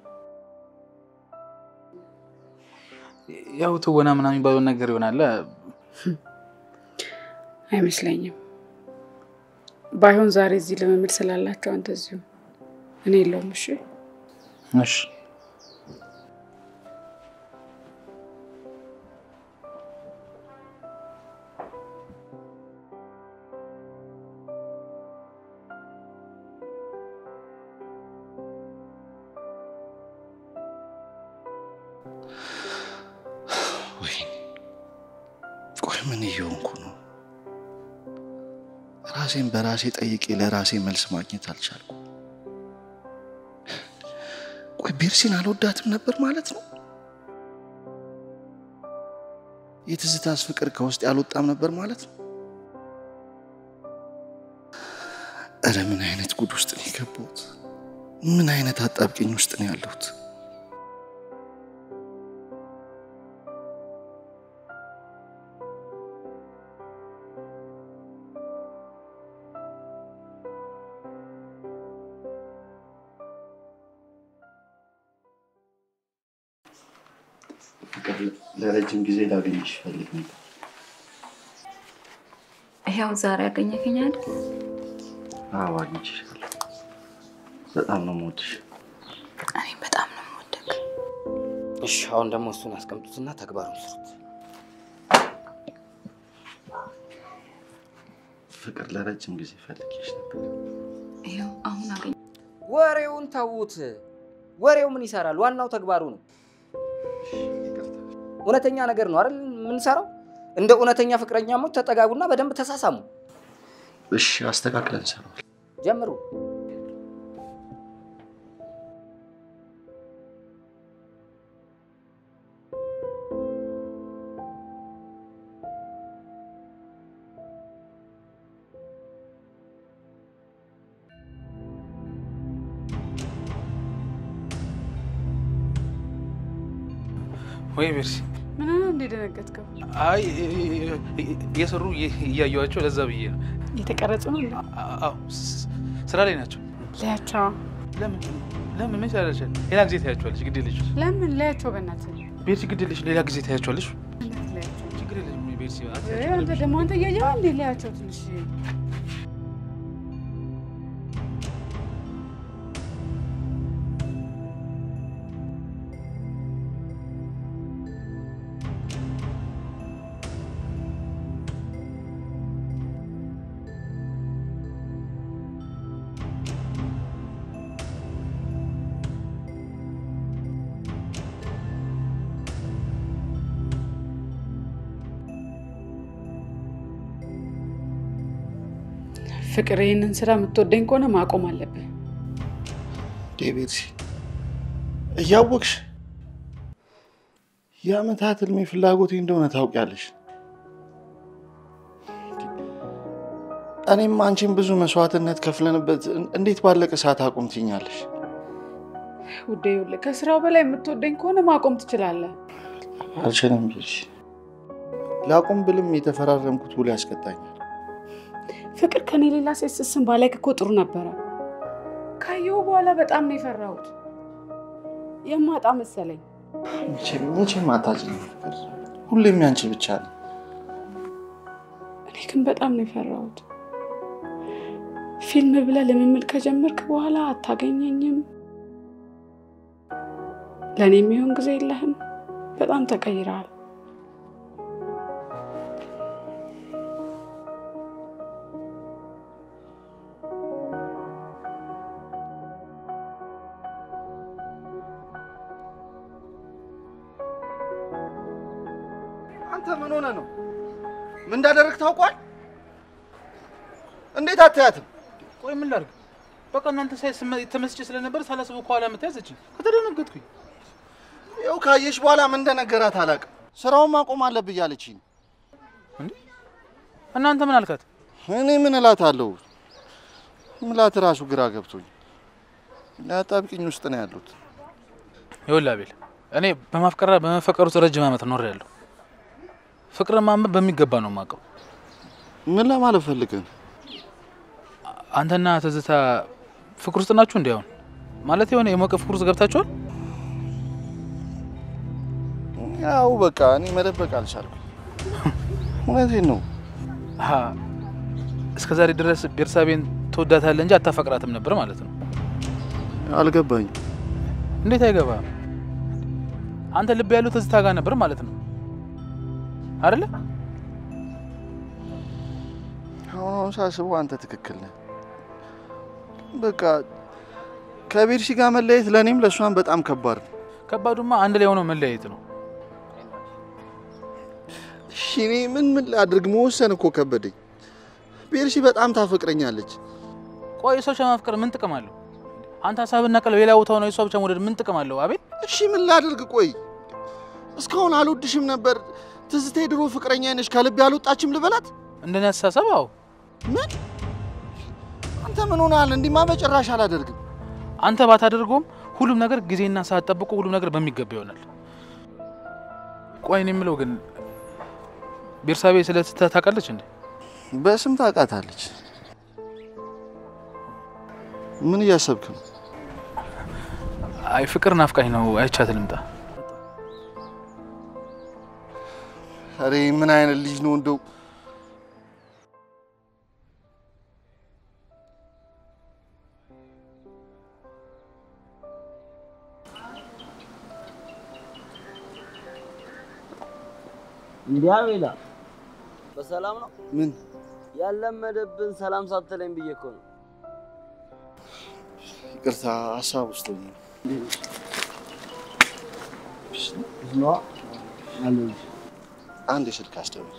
ያው ትወና ምናምን የሚባለውን ነገር ይሆናል። አይመስለኝም። ባይሆን ዛሬ እዚህ ልምምድ ስላላቸው አንተ እዚሁ፣ እኔ የለውም። እሺ እሺ ወይኔ ቆይ ምን እየሆንኩ ነው? ራሴን በራሴ ጠይቄ ለራሴ መልስ ማግኘት አልቻልኩም። ቆይ ቤርሲን አልወዳትም ነበር ማለት ነው? የትዝታስ ፍቅር ከውስጥ ያልወጣም ነበር ማለት ነው? እረ ምን አይነት ጉድ ውስጥ ነው የገባሁት? ምን አይነት አጣብቂኝ ውስጥ ነው ያለሁት? ፍቅር ለረጅም ጊዜ ላገኝሽ ፈልግ ነበር። ይኸው ዛሬ ያገኘከኝ አይደል? አዎ አግኝቼሻለሁ። በጣም ነው የምወድሽ። እኔም በጣም ነው የምወደቅ። እሺ፣ አሁን ደግሞ እሱን አስቀምጡትና ተግባሩን ስሩት። ፍቅር ለረጅም ጊዜ ፈልጌሽ ነበር። ይኸው አሁን አገኘ። ወሬውን ተዉት። ወሬው ምን ይሰራል? ዋናው ተግባሩ ነው። እውነተኛ ነገር ነው አይደል የምንሰራው? እንደ እውነተኛ ፍቅረኛሞች ተጠጋጉና በደንብ ተሳሳሙ። እሺ አስተካክለን እንሰራዋለን። ጀምሩ። ወይ ቤርሲ? ምን ሆነ እንደ ደነገጥከው? አይ እየሰሩ እያየኋቸው ለዛ ብዬ ነው። የተቀረጹ ነው እንዴ? አዎ ስ- ስራ ላይ ናቸው። ለያቸው። ለምን ለምን ምን ያደርሻል? ሌላ ጊዜ ታያቸዋለች። ግድ የለሽም ለምን ለያቸው? በእናትህ ቤርሲ፣ ግድ የለሽም። ሌላ ጊዜ ታያቸዋለች። እንዴት ለያቸው? ችግር የለሽም ቤርሲ። እ፣ አንተ ደግሞ አንተ እያየህ እንዴ ለያቸው ትንሽ ፍቅር፣ ይህንን ስራ የምትወደኝ ከሆነ ማቆም አለብህ። ዴቪድ እያወቅሽ የአመታት ህልሜ ፍላጎቴ እንደሆነ ታውቂያለሽ። እኔም አንቺን ብዙ መስዋዕትነት ከፍለንበት እንዴት ባለቀ ሰዓት አቁም ትኛለሽ? ውዴ፣ ይኸውልህ ከስራው በላይ የምትወደኝ ከሆነ ማቆም ትችላለህ። አልችልም ቢልሽ ላቁም ብልም የተፈራረምኩት ውል ያስቀጣኛል። ፍቅር ከኔ ሌላ ሴት ስስም ባላይክ እኮ ጥሩ ነበረ። ካየሁ በኋላ በጣም ነው የፈራሁት። የማጣ መሰለኝ። መቼም መቼም አታጭኝም ፍቅር፣ ሁሌም ያንቺ ብቻ ነው። እኔ ግን በጣም ነው የፈራሁት። ፊልም ብለህ ልምምድ ከጀመርክ በኋላ አታገኘኝም። ለእኔ የሚሆን ጊዜ የለህም። በጣም ተቀይረሃል። አንተ ምን ሆነ ነው? ምን እንዳደረግ ታውቋል? እንዴት አታያትም? ቆይ ምን ላድርግ? በቃ እናንተ ሳይ ስመ- ተመስጬ ስለነበር ሳላስበው ከኋላ መታያዘችኝ። ከተደነገጥኩኝ ይኸው ካየሽ በኋላ ምን እንደነገራት አላውቅም። ስራውን ማቆም አለብህ እያለችኝ ነው። እናንተ ምን አልካት? እኔ ምን እላታለሁ? ምላት ራሱ ግራ ገብቶኝ አጣብቂኝ ውስጥ ነው ያሉት። ይኸውልህ አቤል፣ እኔ በማፍቀራ በመፈቀር ውስጥ ረጅም ዓመት ኖሬያለሁ። ፍቅርን ማንበብ በሚገባ ነው የማውቀው። ምን ለማለት ፈልገህ ነው? አንተና ትዝታ ፍቅር ውስጥ ናችሁ? እንዲያውን ማለት የሆነ የሞቀ ፍቅር ውስጥ ገብታችኋል? ያው በቃ እኔ መደበቅ አልቻልኩም። እውነቴን ነው። አሀ፣ እስከ ዛሬ ድረስ ቤርሳቤን ትወዳታለህ እንጂ አታፈቅራትም ነበር ማለት ነው። አልገባኝም። እንዴት አይገባ? አንተ ልብ ያለው ትዝታ ጋር ነበር ማለት ነው አይደለ? አሁን ሳስበው አንተ ትክክል ነህ። በቃ ከቤርሲ ጋር መለየት ለእኔም ለእሷን በጣም ከባድ ነው። ከባዱማ አንድ ላይ ሆነው መለያየት ነው። እሺ እኔ ምን ምን ላድርግ? መወሰን እኮ ከበደኝ። ቤርሲ በጣም ታፈቅረኛለች። ቆይ ሰው ማፍቀር ምን ጥቅም አለው? አንተ ሀሳብና ቀልብ ሌላ ቦታ ሆነ የሷ ብቻ መውደድ ምን ጥቅም አለው? አቤል እሺ ምን ላድርግ? ቆይ እስካሁን አልወድሽም ነበር፣ ትዝታ የድሮ ፍቅረኛ ነሽ፣ ከልቤ አልወጣችም ልበላት? እንደኔ አስተሳሰብ አዎ። ምን አንተ ምን ሆነሃል? እንዲህማ በጭራሽ አላደርግም። አንተ ባታደርገውም ሁሉም ነገር ጊዜና ሰዓት ጠብቆ ሁሉም ነገር በሚገባ ይሆናል። ቆይ እኔ የምለው ግን ቤርሳቤ ስለ ትዝታ ታውቃለች እንዴ? በስም ታውቃታለች። ምን እያሰብክ ነው? አይ ፍቅር ናፍቃኝ ነው። አይቻት ልምጣ። ኧረ ምን አይነት ልጅ ነው እንደው እንዲህ አቤላ፣ በሰላም ነው? ምን ያለመደብን ሰላም ሳትለኝ ብዬ እኮ ነው። ይቅርታ፣ ሀሳብ ውስጥ ሆኜ ነዋ አለሁ። አንድ የስልክ አስደውል።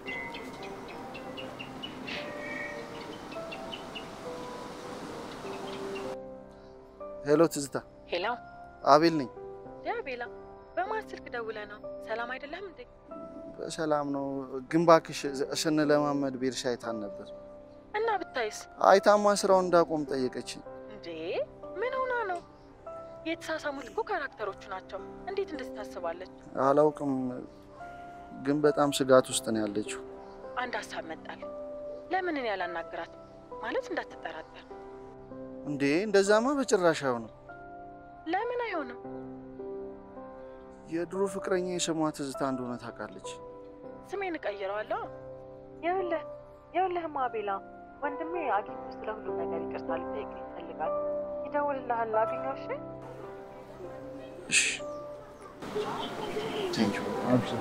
ሄሎ ትዝታ፣ ሄሎ አቤል ነኝ። ቤላ፣ በማን ስልክ ደውለ ነው? ሰላም አይደለም እንዴ? በሰላም ነው፣ ግን እባክሽ ስንለማመድ ቤርሻ አይታን ነበር። እና ብታይስ? አይታማ ስራውን እንዳቆም ጠየቀችኝ። እንዴ ምን ሆና ነው? የተሳሳሙት እኮ ካራክተሮቹ ናቸው። እንዴት እንደዚህ ታስባለች? አላውቅም፣ ግን በጣም ስጋት ውስጥ ነው ያለችው። አንድ ሀሳብ መጣል። ለምን እኔ ያላናግራት ማለት እንዳትጠራጠር። እንዴ እንደዛማ በጭራሽ አይሆንም። ለምን አይሆንም? የድሮ ፍቅረኛ የስሟ ትዝታ እንደሆነ ታውቃለች። ስሜን እቀይረዋለሁ። ይኸውልህ ይኸውልህማ ቤላ፣ ወንድሜ አግኝቶ ስለ ሁሉም ነገር ይቅርታ ሊጠይቅ ይፈልጋል። ይደውልልሃል። አገኘው? እሺ እሺ፣ ቴንክ ዩ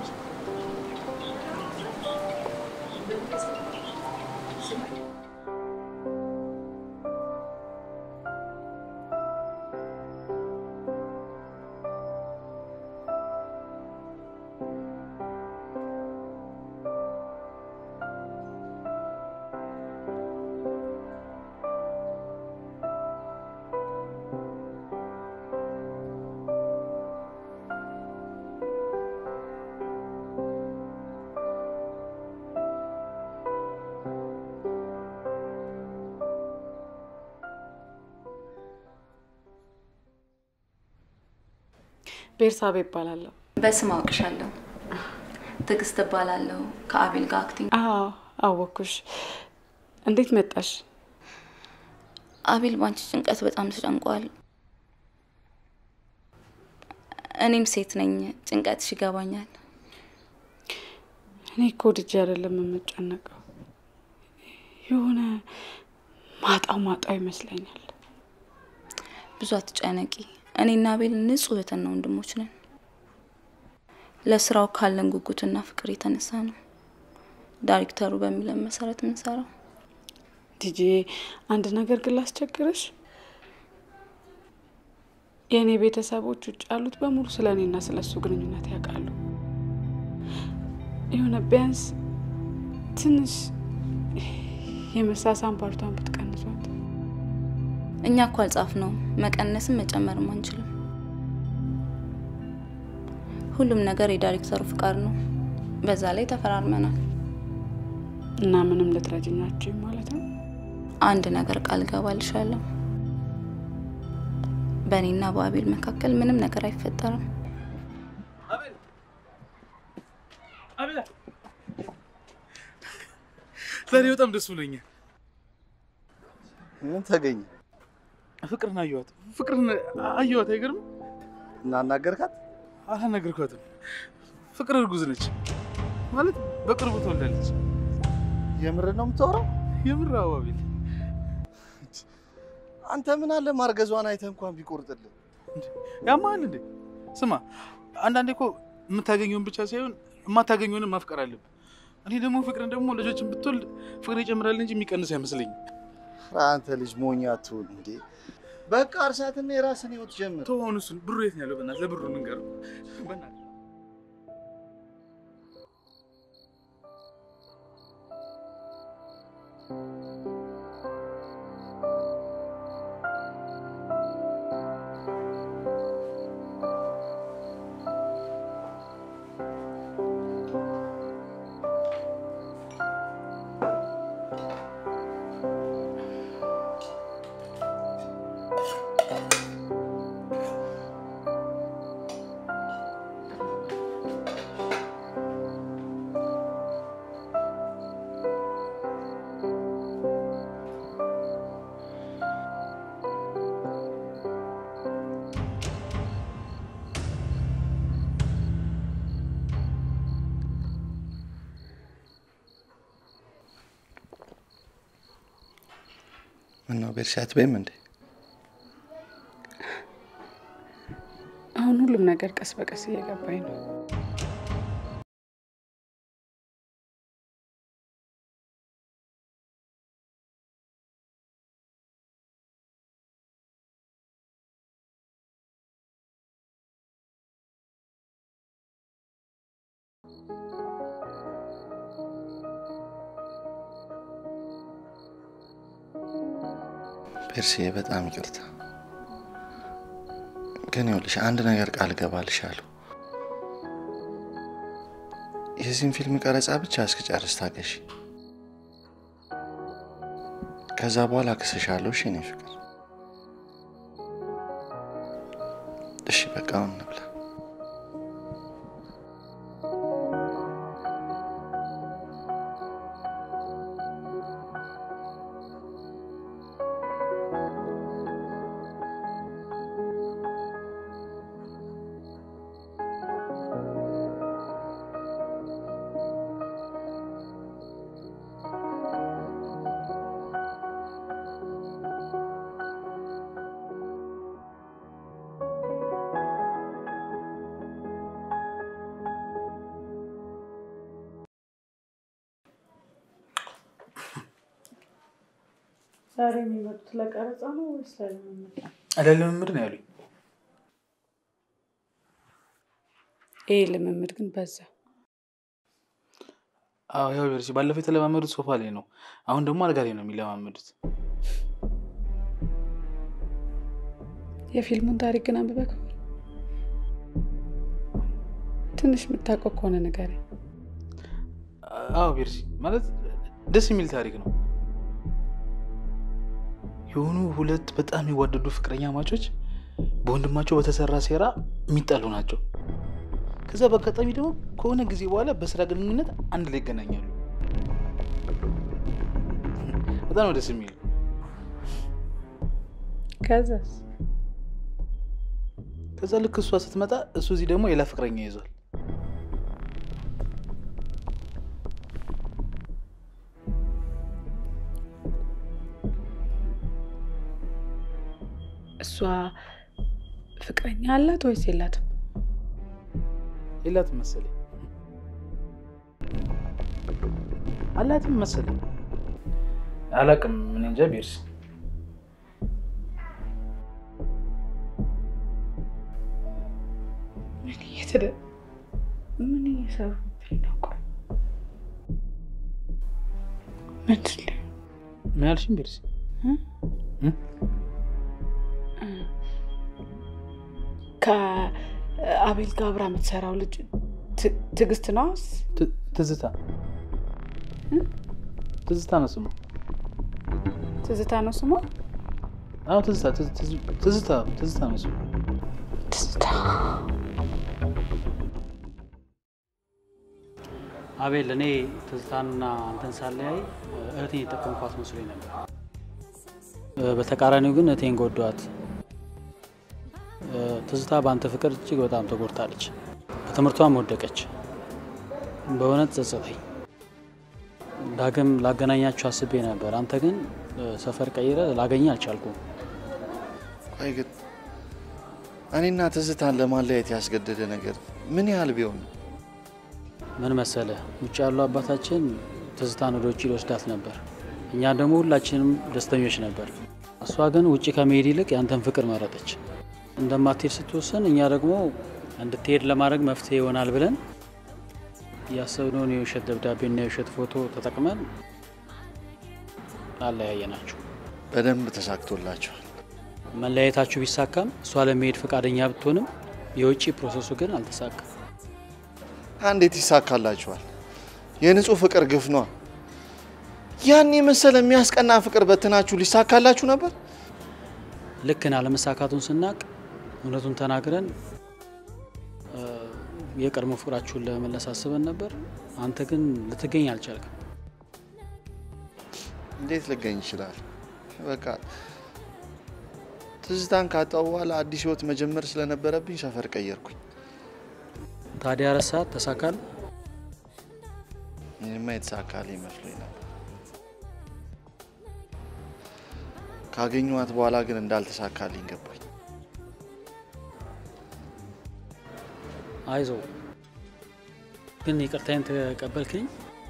ቤርሳቤ ይባላለሁ። በስም አውቅሻለሁ። ትዕግስት እባላለሁ። ከአቤል ጋር አክቲንግ። አዎ አወኩሽ። እንዴት መጣሽ? አቤል ባንቺ ጭንቀት በጣም ተጨንቋል። እኔም ሴት ነኝ፣ ጭንቀትሽ ይገባኛል። እኔ እኮ ወድጄ አይደለም የምጨነቀው። የሆነ ማጣው ማጣው ይመስለኛል። ብዙ አትጨነቂ። እኔና አቤል ንጹህ እህትና ወንድሞች ነን። ለስራው ካለን ጉጉትና ፍቅር የተነሳ ነው ዳይሬክተሩ በሚለን መሰረት ምንሰራው። ዲጄ አንድ ነገር ግን ላስቸግርሽ። የእኔ ቤተሰቦች ውጭ ያሉት በሙሉ ስለ እኔና ስለ እሱ ግንኙነት ያውቃሉ። የሆነ ቢያንስ ትንሽ የመሳሳም ፓርቷን ብትቀንሷት። እኛ እኮ አልጻፍ ነው መቀነስም መጨመርም አንችልም። ሁሉም ነገር የዳይሬክተሩ ፍቃድ ነው። በዛ ላይ ተፈራርመናል። እና ምንም ልትረጅኛችሁ ማለት ነው? አንድ ነገር ቃል ገባልሻለሁ። በእኔና በአቤል መካከል ምንም ነገር አይፈጠርም። ዛሬ በጣም ደስ ብሎኛል። ምን ተገኘ? ፍቅርን አየኋት። ፍቅርን አየኋት። አይገርም? እና አናገርካት? አላናገርኳትም። ፍቅር እርጉዝ ነች ማለት በቅርቡ ትወልዳለች። የምር ነው የምታወራው? የምር አባቤል አንተ ምን አለ ማርገዟን አይተህ እንኳን ቢቆርጥልህ። ያማል እንዴ? ስማ፣ አንዳንዴ እኮ የምታገኘውን ብቻ ሳይሆን የማታገኘውንም ማፍቀር አለብህ። እኔ ደግሞ ፍቅርን ደግሞ ልጆችን ብትወልድ ፍቅር ይጨምራል እንጂ የሚቀንስ አይመስለኝም። አንተ ልጅ ሞኝ አትሁን እንዴ። በቃ እርሳትና የራስን ህይወት ጀምር። ተሆኑ እሱን ብሩ የት ነው ያለው? በእናትህ ለብሩ እንንገረው። በእናትህ ምነው ቤርሲ አትበይም እንዴ? አሁን ሁሉም ነገር ቀስ በቀስ እየገባኝ ነው። ቤርሲዬ በጣም ይቅርታ። ግን ይኸውልሽ አንድ ነገር ቃል እገባልሻለሁ። የዚህን ፊልም ቀረጻ ብቻ እስክጨርስ ታገሺ። ከዛ በኋላ እክስሻለሁ። እሺ የኔ ፍቅር። እሺ በቃ አሁን እንብላ። ዛሬ የሚመጡት ለቀረጻ ነው ወይስ ለልምምድ? ለልምምድ ነው ያሉኝ። ይሄ ልምምድ ግን በዛ። አዎ ያው ቤርሲ ባለፈው የተለማመዱት ሶፋ ላይ ነው። አሁን ደግሞ አልጋ ላይ ነው የሚለማመዱት። የፊልሙን ታሪክ ግን አንብበህ ከሆነ ትንሽ የምታውቀው ከሆነ ንገረኝ። አዎ ቤርሲ ማለት ደስ የሚል ታሪክ ነው። የሆኑ ሁለት በጣም የሚዋደዱ ፍቅረኛ ማቾች በወንድማቸው በተሰራ ሴራ የሚጣሉ ናቸው። ከዛ በአጋጣሚ ደግሞ ከሆነ ጊዜ በኋላ በስራ ግንኙነት አንድ ላይ ይገናኛሉ። በጣም ነው ደስ የሚል። ከዛስ ከዛ ልክ እሷ ስትመጣ እሱ እዚህ ደግሞ ሌላ ፍቅረኛ ይዟል። እሷ ፍቅረኛ አላት ወይስ የላትም? የላትም መሰለኝ። አላትም መሰለኝ። አላቅም። ምን እንጃ ቢርስ ምን እየተደ ምን እየሰሩብኝ ነው? ቆይ ምንድን ነው? ምን አልሽኝ ቢርስ? ከአቤል ጋር አብራ የምትሰራው ልጅ ት- ትዕግስት ነው? ት- ትዝታ ትዝታ ነው ስሙ። ትዝታ ነው ስሟ? አዎ ትዝታ ትዝ- ትዝ- ትዝታ ትዝታ ነው ስሙ። ትዝታ አቤል፣ እኔ ትዝታንና አንተን ሳለያይ እህቴን የጠቀምኳት መስሎኝ ነበር። እ፣ በተቃራኒው ግን እህቴን ጎዳዋት። እ፣ ትዝታ በአንተ ፍቅር እጅግ በጣም ተጎድታለች። በትምህርቷም ወደቀች። በእውነት ጸጸተኝ። ዳግም ላገናኛችሁ አስቤ ነበር። አንተ ግን እ፣ ሰፈር ቀይረ ላገኘ አልቻልኩም። ቆይ ግን እኔና ትዝታን ለማለያየት ያስገደደ ነገር ምን ያህል ቢሆን ነው? ምን መሰለ፣ ውጭ ያሉ አባታችን ትዝታን ወደ ውጭ ሊወስዳት ነበር። እኛ ደግሞ ሁላችንም ደስተኞች ነበር። እሷ ግን ውጭ ከመሄድ ይልቅ ያንተን ፍቅር መረጠች። እንደማትሄድ ስትወስን፣ እኛ ደግሞ እንድትሄድ ለማድረግ መፍትሄ ይሆናል ብለን ያሰብነውን የውሸት ደብዳቤና የውሸት ፎቶ ተጠቅመን አለያየናችሁ። በደንብ ተሳክቶላቸዋል። መለያየታችሁ ቢሳካም እሷ ለመሄድ ፈቃደኛ ብትሆንም የውጭ ፕሮሰሱ ግን አልተሳካም። እንዴት ይሳካላችኋል? የንጹህ ፍቅር ግፍ ነዋ። ያን የመሰለ የሚያስቀና ፍቅር በትናችሁ ሊሳካላችሁ ነበር። ልክን አለመሳካቱን ስናቅ እውነቱን ተናግረን እ፣ የቀድሞ ፍቅራችሁን ለመመለስ አስበን ነበር። አንተ ግን ልትገኝ አልቻልክም። እንዴት ልገኝ ይችላል? በቃ ትዝታን ካጣሁ በኋላ አዲስ ህይወት መጀመር ስለነበረብኝ ሰፈር ቀየርኩኝ። ታዲያ ረሳት ተሳካል? ይህማ የተሳካልኝ መስሎኝ ነበር። ካገኘኋት በኋላ ግን እንዳልተሳካልኝ ገባኝ። አይዞ ግን ይቅርታዬን ተቀበልክኝ?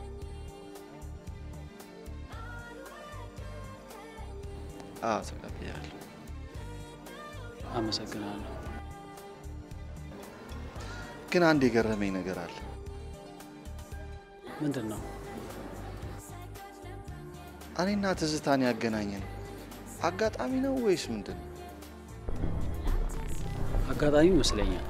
አዎ ተቀብያለሁ። አመሰግናለሁ። ግን አንድ የገረመኝ ነገር አለ። ምንድን ነው? እኔና ትዝታን ያገናኘን አጋጣሚ ነው ወይስ ምንድን ነው? አጋጣሚ ይመስለኛል።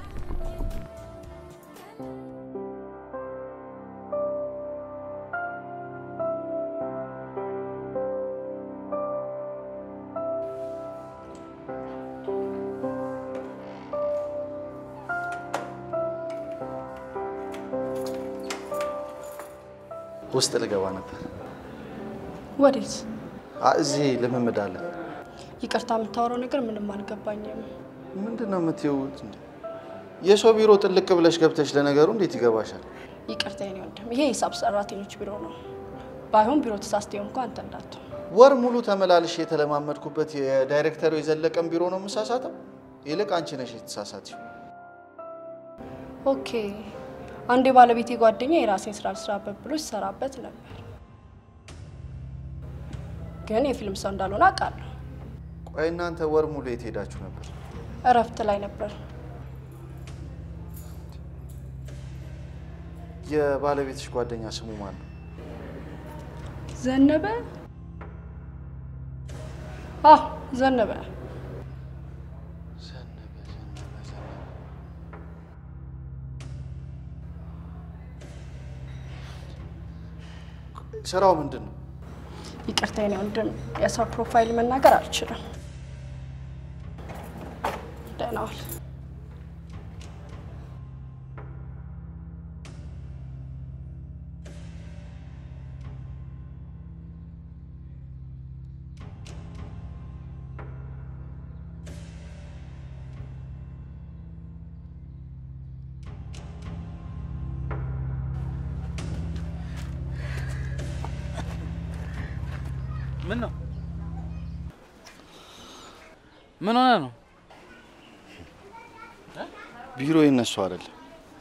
ውስጥ ልገባ ነበር። ወዴት? አ- እዚህ ልምምድ አለ። ይቅርታ የምታወራው ነገር ምንም አልገባኝም። ምንድን ነው የምትይውት? እንዴ? የሰው ቢሮ ጥልቅ ብለሽ ገብተሽ ለነገሩ እንዴት ይገባሻል? ይቅርታ የኔ ወንድም፣ ይሄ የሂሳብ ሰራተኞች ቢሮ ነው። ባይሆን ቢሮ ተሳስቴ እንኳ አንተ እንዳትሆን። ወር ሙሉ ተመላልሽ የተለማመድኩበት የዳይሬክተሩ የዘለቀን ቢሮ ነው የምሳሳተው። ይልቅ አንቺ ነሽ የተሳሳትሽው። ኦኬ፣ አንድ የባለቤቴ ጓደኛ የራሴን ስራ ልስራበት ብሎ ሲሰራበት ነበር፣ ግን የፊልም ሰው እንዳልሆነ አውቃለሁ። ቆይ እናንተ ወር ሙሉ የት ሄዳችሁ ነበር? እረፍት ላይ ነበር። የባለቤትሽ ጓደኛ ስሙ ማን ነው? ዘነበ? አዎ ዘነበ። ስራው ምንድን ነው? ይቅርታ የኔ ወንድም፣ የሰው ፕሮፋይል መናገር አልችልም። ደህና ዋል። ምን ነው ምን ሆነ ነው? ቢሮ የነሱ አይደለም።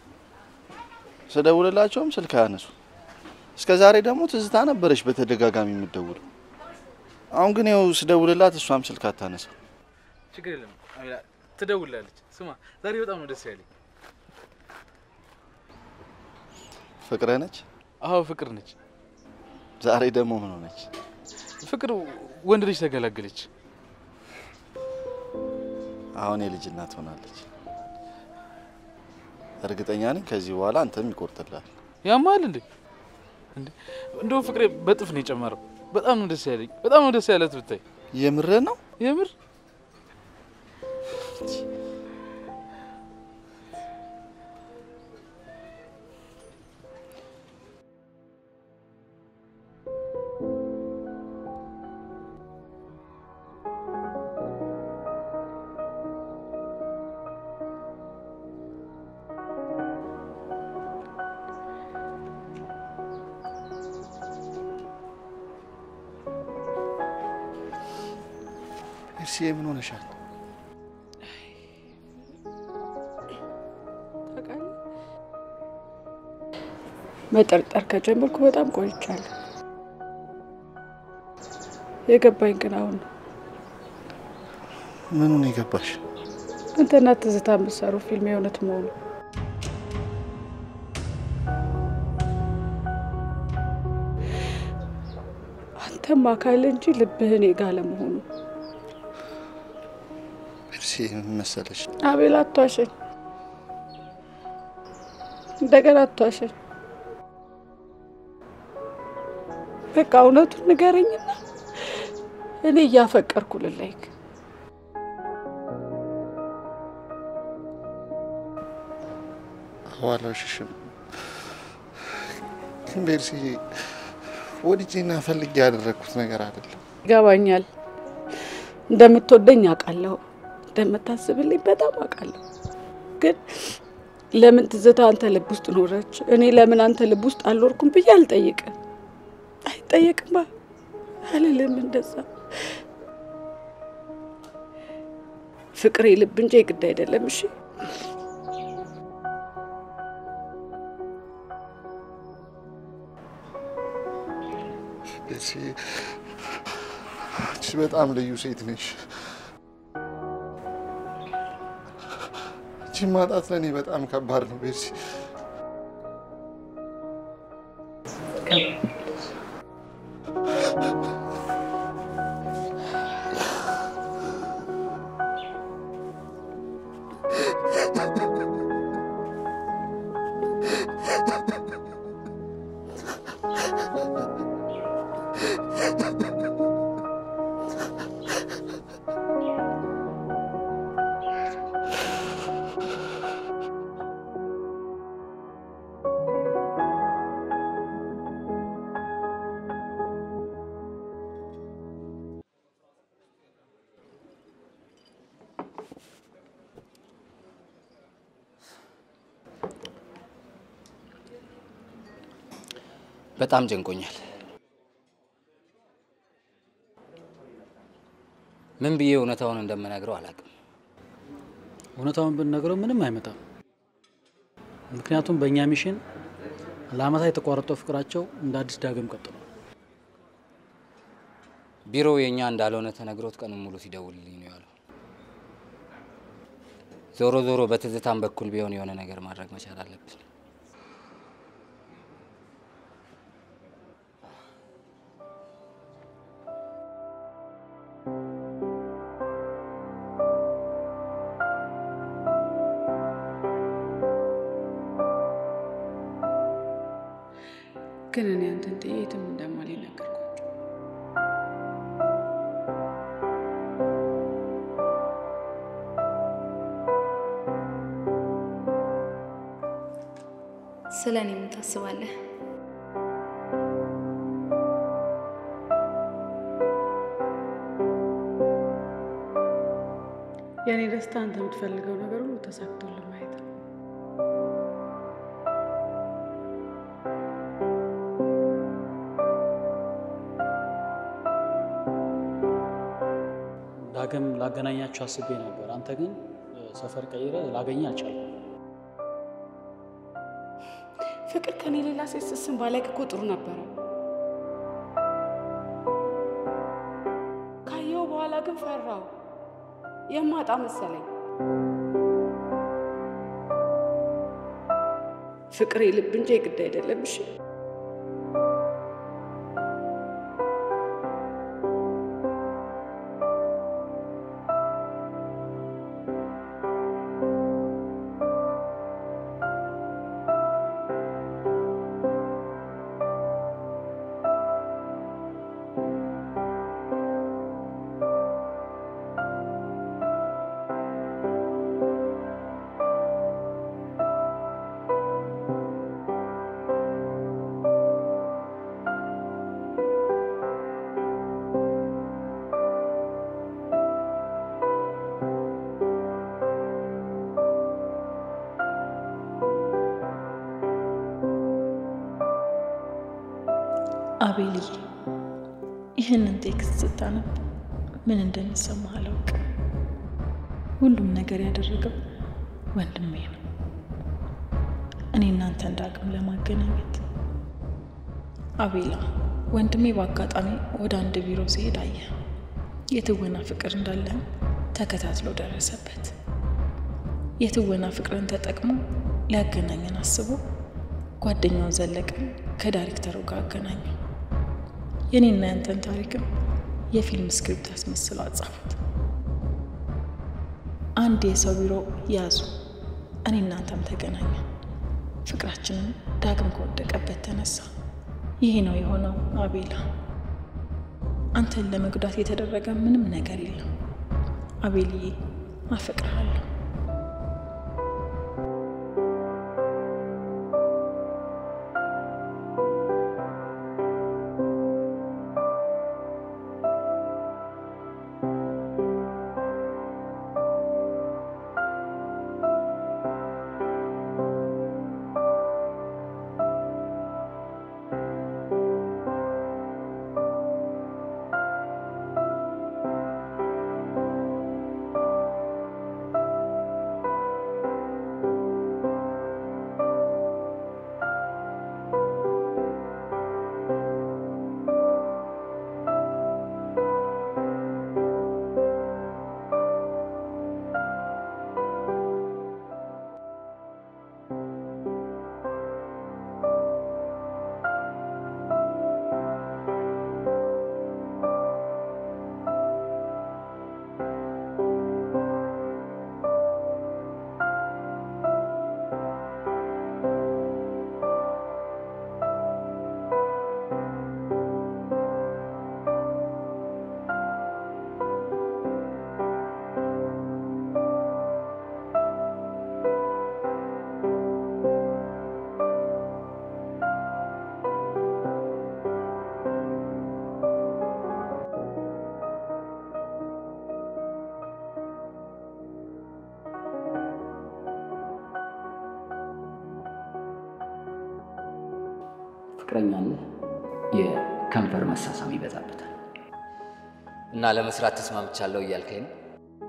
ስደውልላቸውም ስልክ አያነሱ። እስከ ዛሬ ደግሞ ትዝታ ነበረች በተደጋጋሚ የምትደውለው። አሁን ግን ያው ስደውልላት እሷም ስልክ አታነሳ። ችግር የለም አቤላ፣ ትደውላለች። ስማ ዛሬ በጣም ነው ደስ ያለኝ። ፍቅረ ነች? አዎ ፍቅር ነች። ዛሬ ደግሞ ምን ሆነች? ፍቅር ወንድ ልጅ ተገላገለች። አሁን የልጅ እናት ሆናለች። እርግጠኛ ነኝ ከዚህ በኋላ አንተም ይቆርጥላል። ያማል እንዴ? እንዴ እንደውም ፍቅሬ በጥፍ ነው የጨመረው። በጣም ነው ደስ ያለኝ። በጣም ነው ደስ ያለት ብታይ። የምር ነው? የምር እርሲዬ ምን ሆነሻል? ታውቃለህ፣ መጠርጠር ከጀመርኩ በጣም ቆይቻለሁ። የገባኝ ግን አሁን ነው። ምኑን የገባሽ? አንተና ትዝታ የምትሰሩ ፊልም የእውነት መሆኑ አንተም አካል እንጂ ልብህን የጋለ መሆኑ እርሲዬ ምን መሰለሽ፣ አቤል አቷሸኝ፣ እንደገና አቷሸኝ። በቃ እውነቱን ንገረኝና እኔ እያፈቀርኩ ልላይክ። አዋላሽሽም ግን ቤርሲዬ ወድጄና ፈልጌ ያደረግኩት ነገር አይደለም። ይገባኛል። እንደምትወደኝ አውቃለሁ፣ እንደምታስብልኝ በጣም አውቃለሁ። ግን ለምን ትዝታ አንተ ልብ ውስጥ ኖረች፣ እኔ ለምን አንተ ልብ ውስጥ አልኖርኩም ብዬ አልጠይቅም። አይጠየቅማ አልልም እንደዛ። ፍቅሬ ልብ እንጂ የግድ አይደለም። እሺ ቤርሲዬ አንቺ በጣም ልዩ ሴት ነሽ። አንቺን ማጣት ለእኔ በጣም ከባድ ነው ቤርሲ። በጣም ጨንቆኛል። ምን ብዬ እውነታውን እንደምነግረው አላውቅም። እውነታውን ብንነግረው ምንም አይመጣም። ምክንያቱም በእኛ ሚሽን ለአመታት የተቋረጠው ፍቅራቸው እንደ አዲስ ዳግም ቀጥሏል። ቢሮው የእኛ እንዳልሆነ ተነግሮት ቀኑን ሙሉ ሲደውልልኝ ነው ያለው። ዞሮ ዞሮ በትዝታም በኩል ቢሆን የሆነ ነገር ማድረግ መቻል አለብን። ግን እኔ አንተን ጥዬ የትም እንደማልሄድ ነገርኳቸው። ስለ እኔ ምን ታስባለህ? የእኔ ደስታ አንተ የምትፈልገው ነገር ሁሉ ተሳክቶልህ ማየት ነው። ዳግም ላገናኛችሁ አስቤ ነበር። አንተ ግን ሰፈር ቀይረ ላገኘ አልቻልኩም። ፍቅር ከኔ ሌላ ሴት ስስም ባላቅ እኮ ጥሩ ነበረ። ካየው በኋላ ግን ፈራው፣ የማጣ መሰለኝ። ፍቅር የልብ እንጂ የግድ አይደለም። እሺ አቤልዬ ይህንን ቴክስት ስታነብ ምን እንደሚሰማህ አላውቅም። ሁሉም ነገር ያደረገው ወንድሜ ነው። እኔ እናንተን ዳግም ለማገናኘት አቤላ ወንድሜ በአጋጣሚ ወደ አንድ ቢሮ ሲሄድ አየ። የትወና ፍቅር እንዳለህም ተከታትሎ ደረሰበት። የትወና ፍቅርን ተጠቅሞ ሊያገናኘን አስቦ ጓደኛውን ዘለቀን ከዳይሬክተሩ ጋር አገናኘው። የኔና ያንተን ታሪክም የፊልም ስክሪፕት አስመስለው አጻፉት። አንድ የሰው ቢሮ ያዙ። እኔ እናንተም ተገናኘን። ፍቅራችንን ዳግም ከወደቀበት ተነሳ። ይሄ ነው የሆነው አቤላ። አንተን ለመጉዳት የተደረገ ምንም ነገር የለም። አቤልዬ አፈቅርሃለሁ። ፍቅረኛ አለህ? የከንፈር መሳሳም ይበዛበታል እና ለመስራት ተስማምቻለሁ እያልከኝ ነው?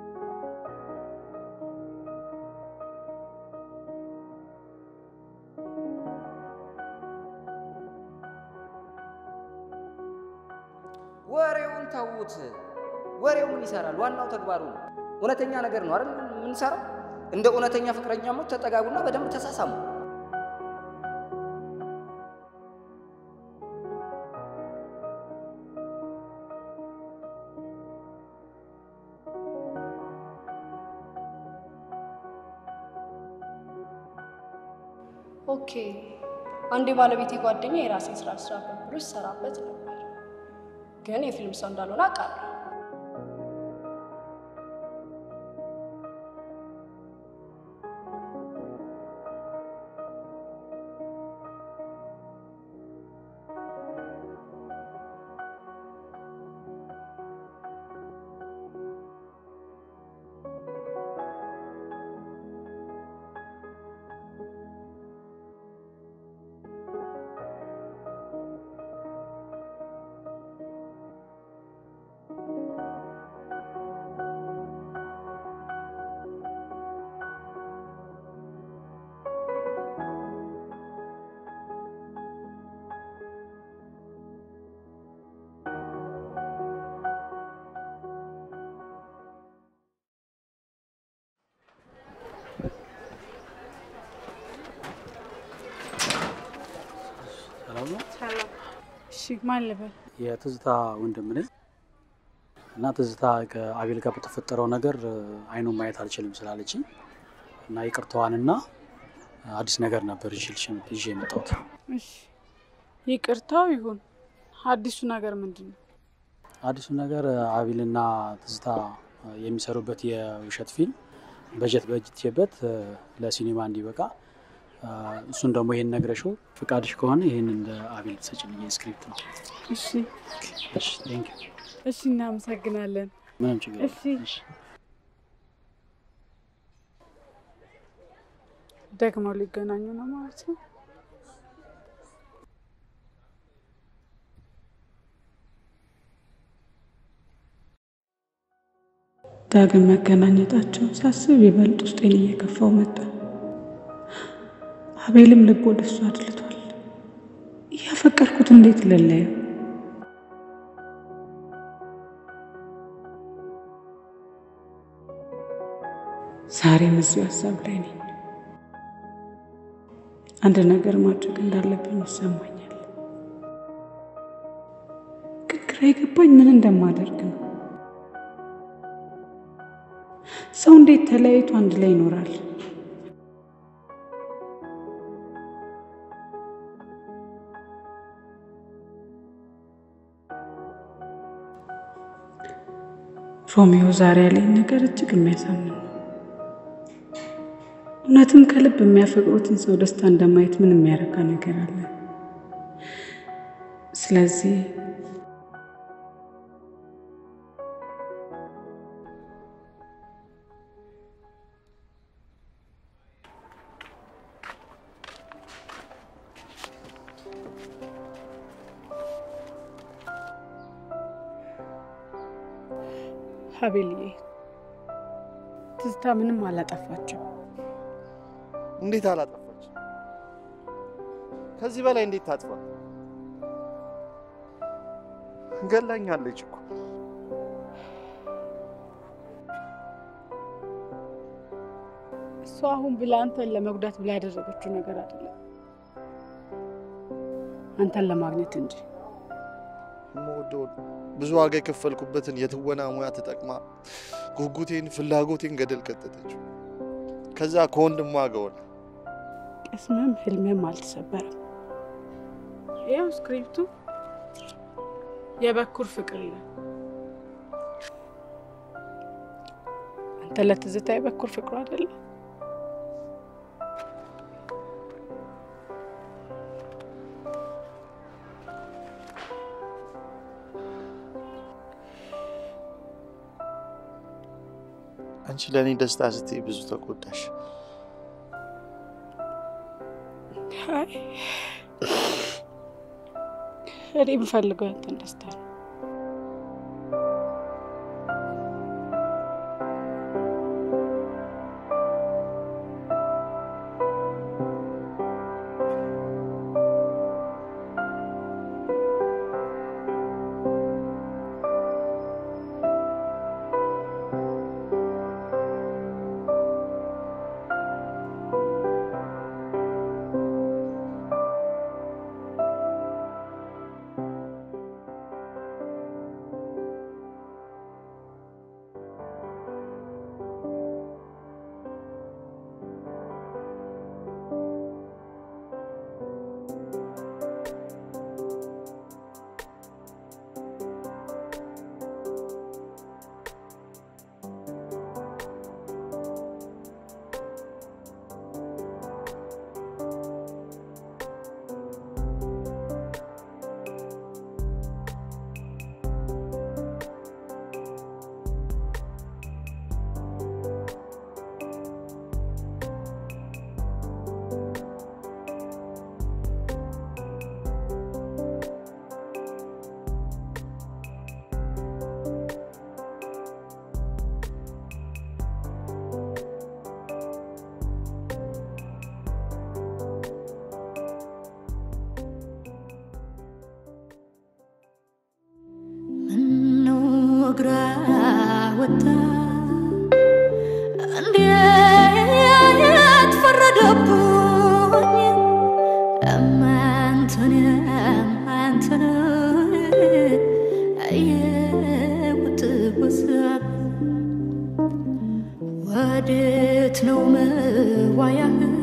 ወሬውን ተዉት። ወሬው ምን ይሰራል? ዋናው ተግባሩ ነው። እውነተኛ ነገር ነው አይደል የምንሰራው? እንደ እውነተኛ ፍቅረኛሞች ተጠጋጉና በደንብ ተሳሳሙ። ኦኬ አንድ የባለቤቴ ጓደኛ የራሴን ስራ ስራበት ብሎ ሲሰራበት ነበር፣ ግን የፊልም ሰው እንዳልሆነ አውቃለሁ። ሰላም ነው? እሺ ማን ልበል? የትዝታ ወንድም ነኝ እና ትዝታ ከአቤል ጋር በተፈጠረው ነገር አይኑን ማየት አልችልም ስላለችኝ እና ይቅርታዋንና አዲስ ነገር ነበር ይዤልሽ ይዤ የመጣሁት። እሺ ይቅርታው ይሁን። አዲሱ ነገር ምንድን ነው? አዲሱ ነገር አቤልና ትዝታ የሚሰሩበት የውሸት ፊልም በጀት በጅቴበት ለሲኒማ እንዲበቃ እሱን ደግሞ ይሄን ነግረሽው ፍቃድሽ ከሆነ ይህንን ለአቤል ሰጭልኝ ስክሪፕት ነው። እሺ እሺ፣ ቴንክ ዩ። እሺ፣ እናመሰግናለን። ምንም ችግር እሺ ደግመው ሊገናኙ ነው ማለት ነው። ዳግም መገናኘታቸው ሳስብ ይበልጥ ውስጤን እየከፋው መጣ። አቤልም ልብ ወደ እሱ አድልቷል። እያፈቀርኩት እንዴት ልለየው? ዛሬም እዚሁ ሀሳብ ላይ ነኝ። አንድ ነገር ማድረግ እንዳለብኝ ይሰማኛል። ግን ግራ የገባኝ ምን እንደማደርግ ነው። ሰው እንዴት ተለያይቶ አንድ ላይ ይኖራል? ሮሚዮ ዛሬ ያለኝ ነገር እጅግ የሚያሳምን ነው። እውነትም ከልብ የሚያፈቅሩትን ሰው ደስታ እንደማየት ምን የሚያረካ ነገር አለ? ስለዚህ ሀቤልዬ ትዝታ ምንም አላጠፋቸው። እንዴት አላጠፋች? ከዚህ በላይ እንዴት ታጥፋ? ገላኛለች እኮ። እሷ አሁን ብላ አንተን ለመጉዳት ብላ ያደረገችው ነገር አይደለም፣ አንተን ለማግኘት እንጂ። የምወደውን ብዙ ዋጋ የከፈልኩበትን የትወና ሙያ ተጠቅማ ጉጉቴን፣ ፍላጎቴን ገደል ከተተችው። ከዛ ከወንድሟ ጋር ሆነ። ቅስምም ህልምም አልተሰበረም። ይኸው ስክሪፕቱ የበኩር ፍቅር ይላል። አንተ ለትዝታ የበኩር ፍቅሩ አይደለም? አንቺ ለእኔ ደስታ ስትይ ብዙ ተጎዳሽ። አይ እኔ የምፈልገው ያንተን ደስታ ነው። ምነው እግራ ወጣ እንዴት ፈረደብኝ እመንቱን አንተን አየሁት ወሳብ ወዴት ነው መዋያህ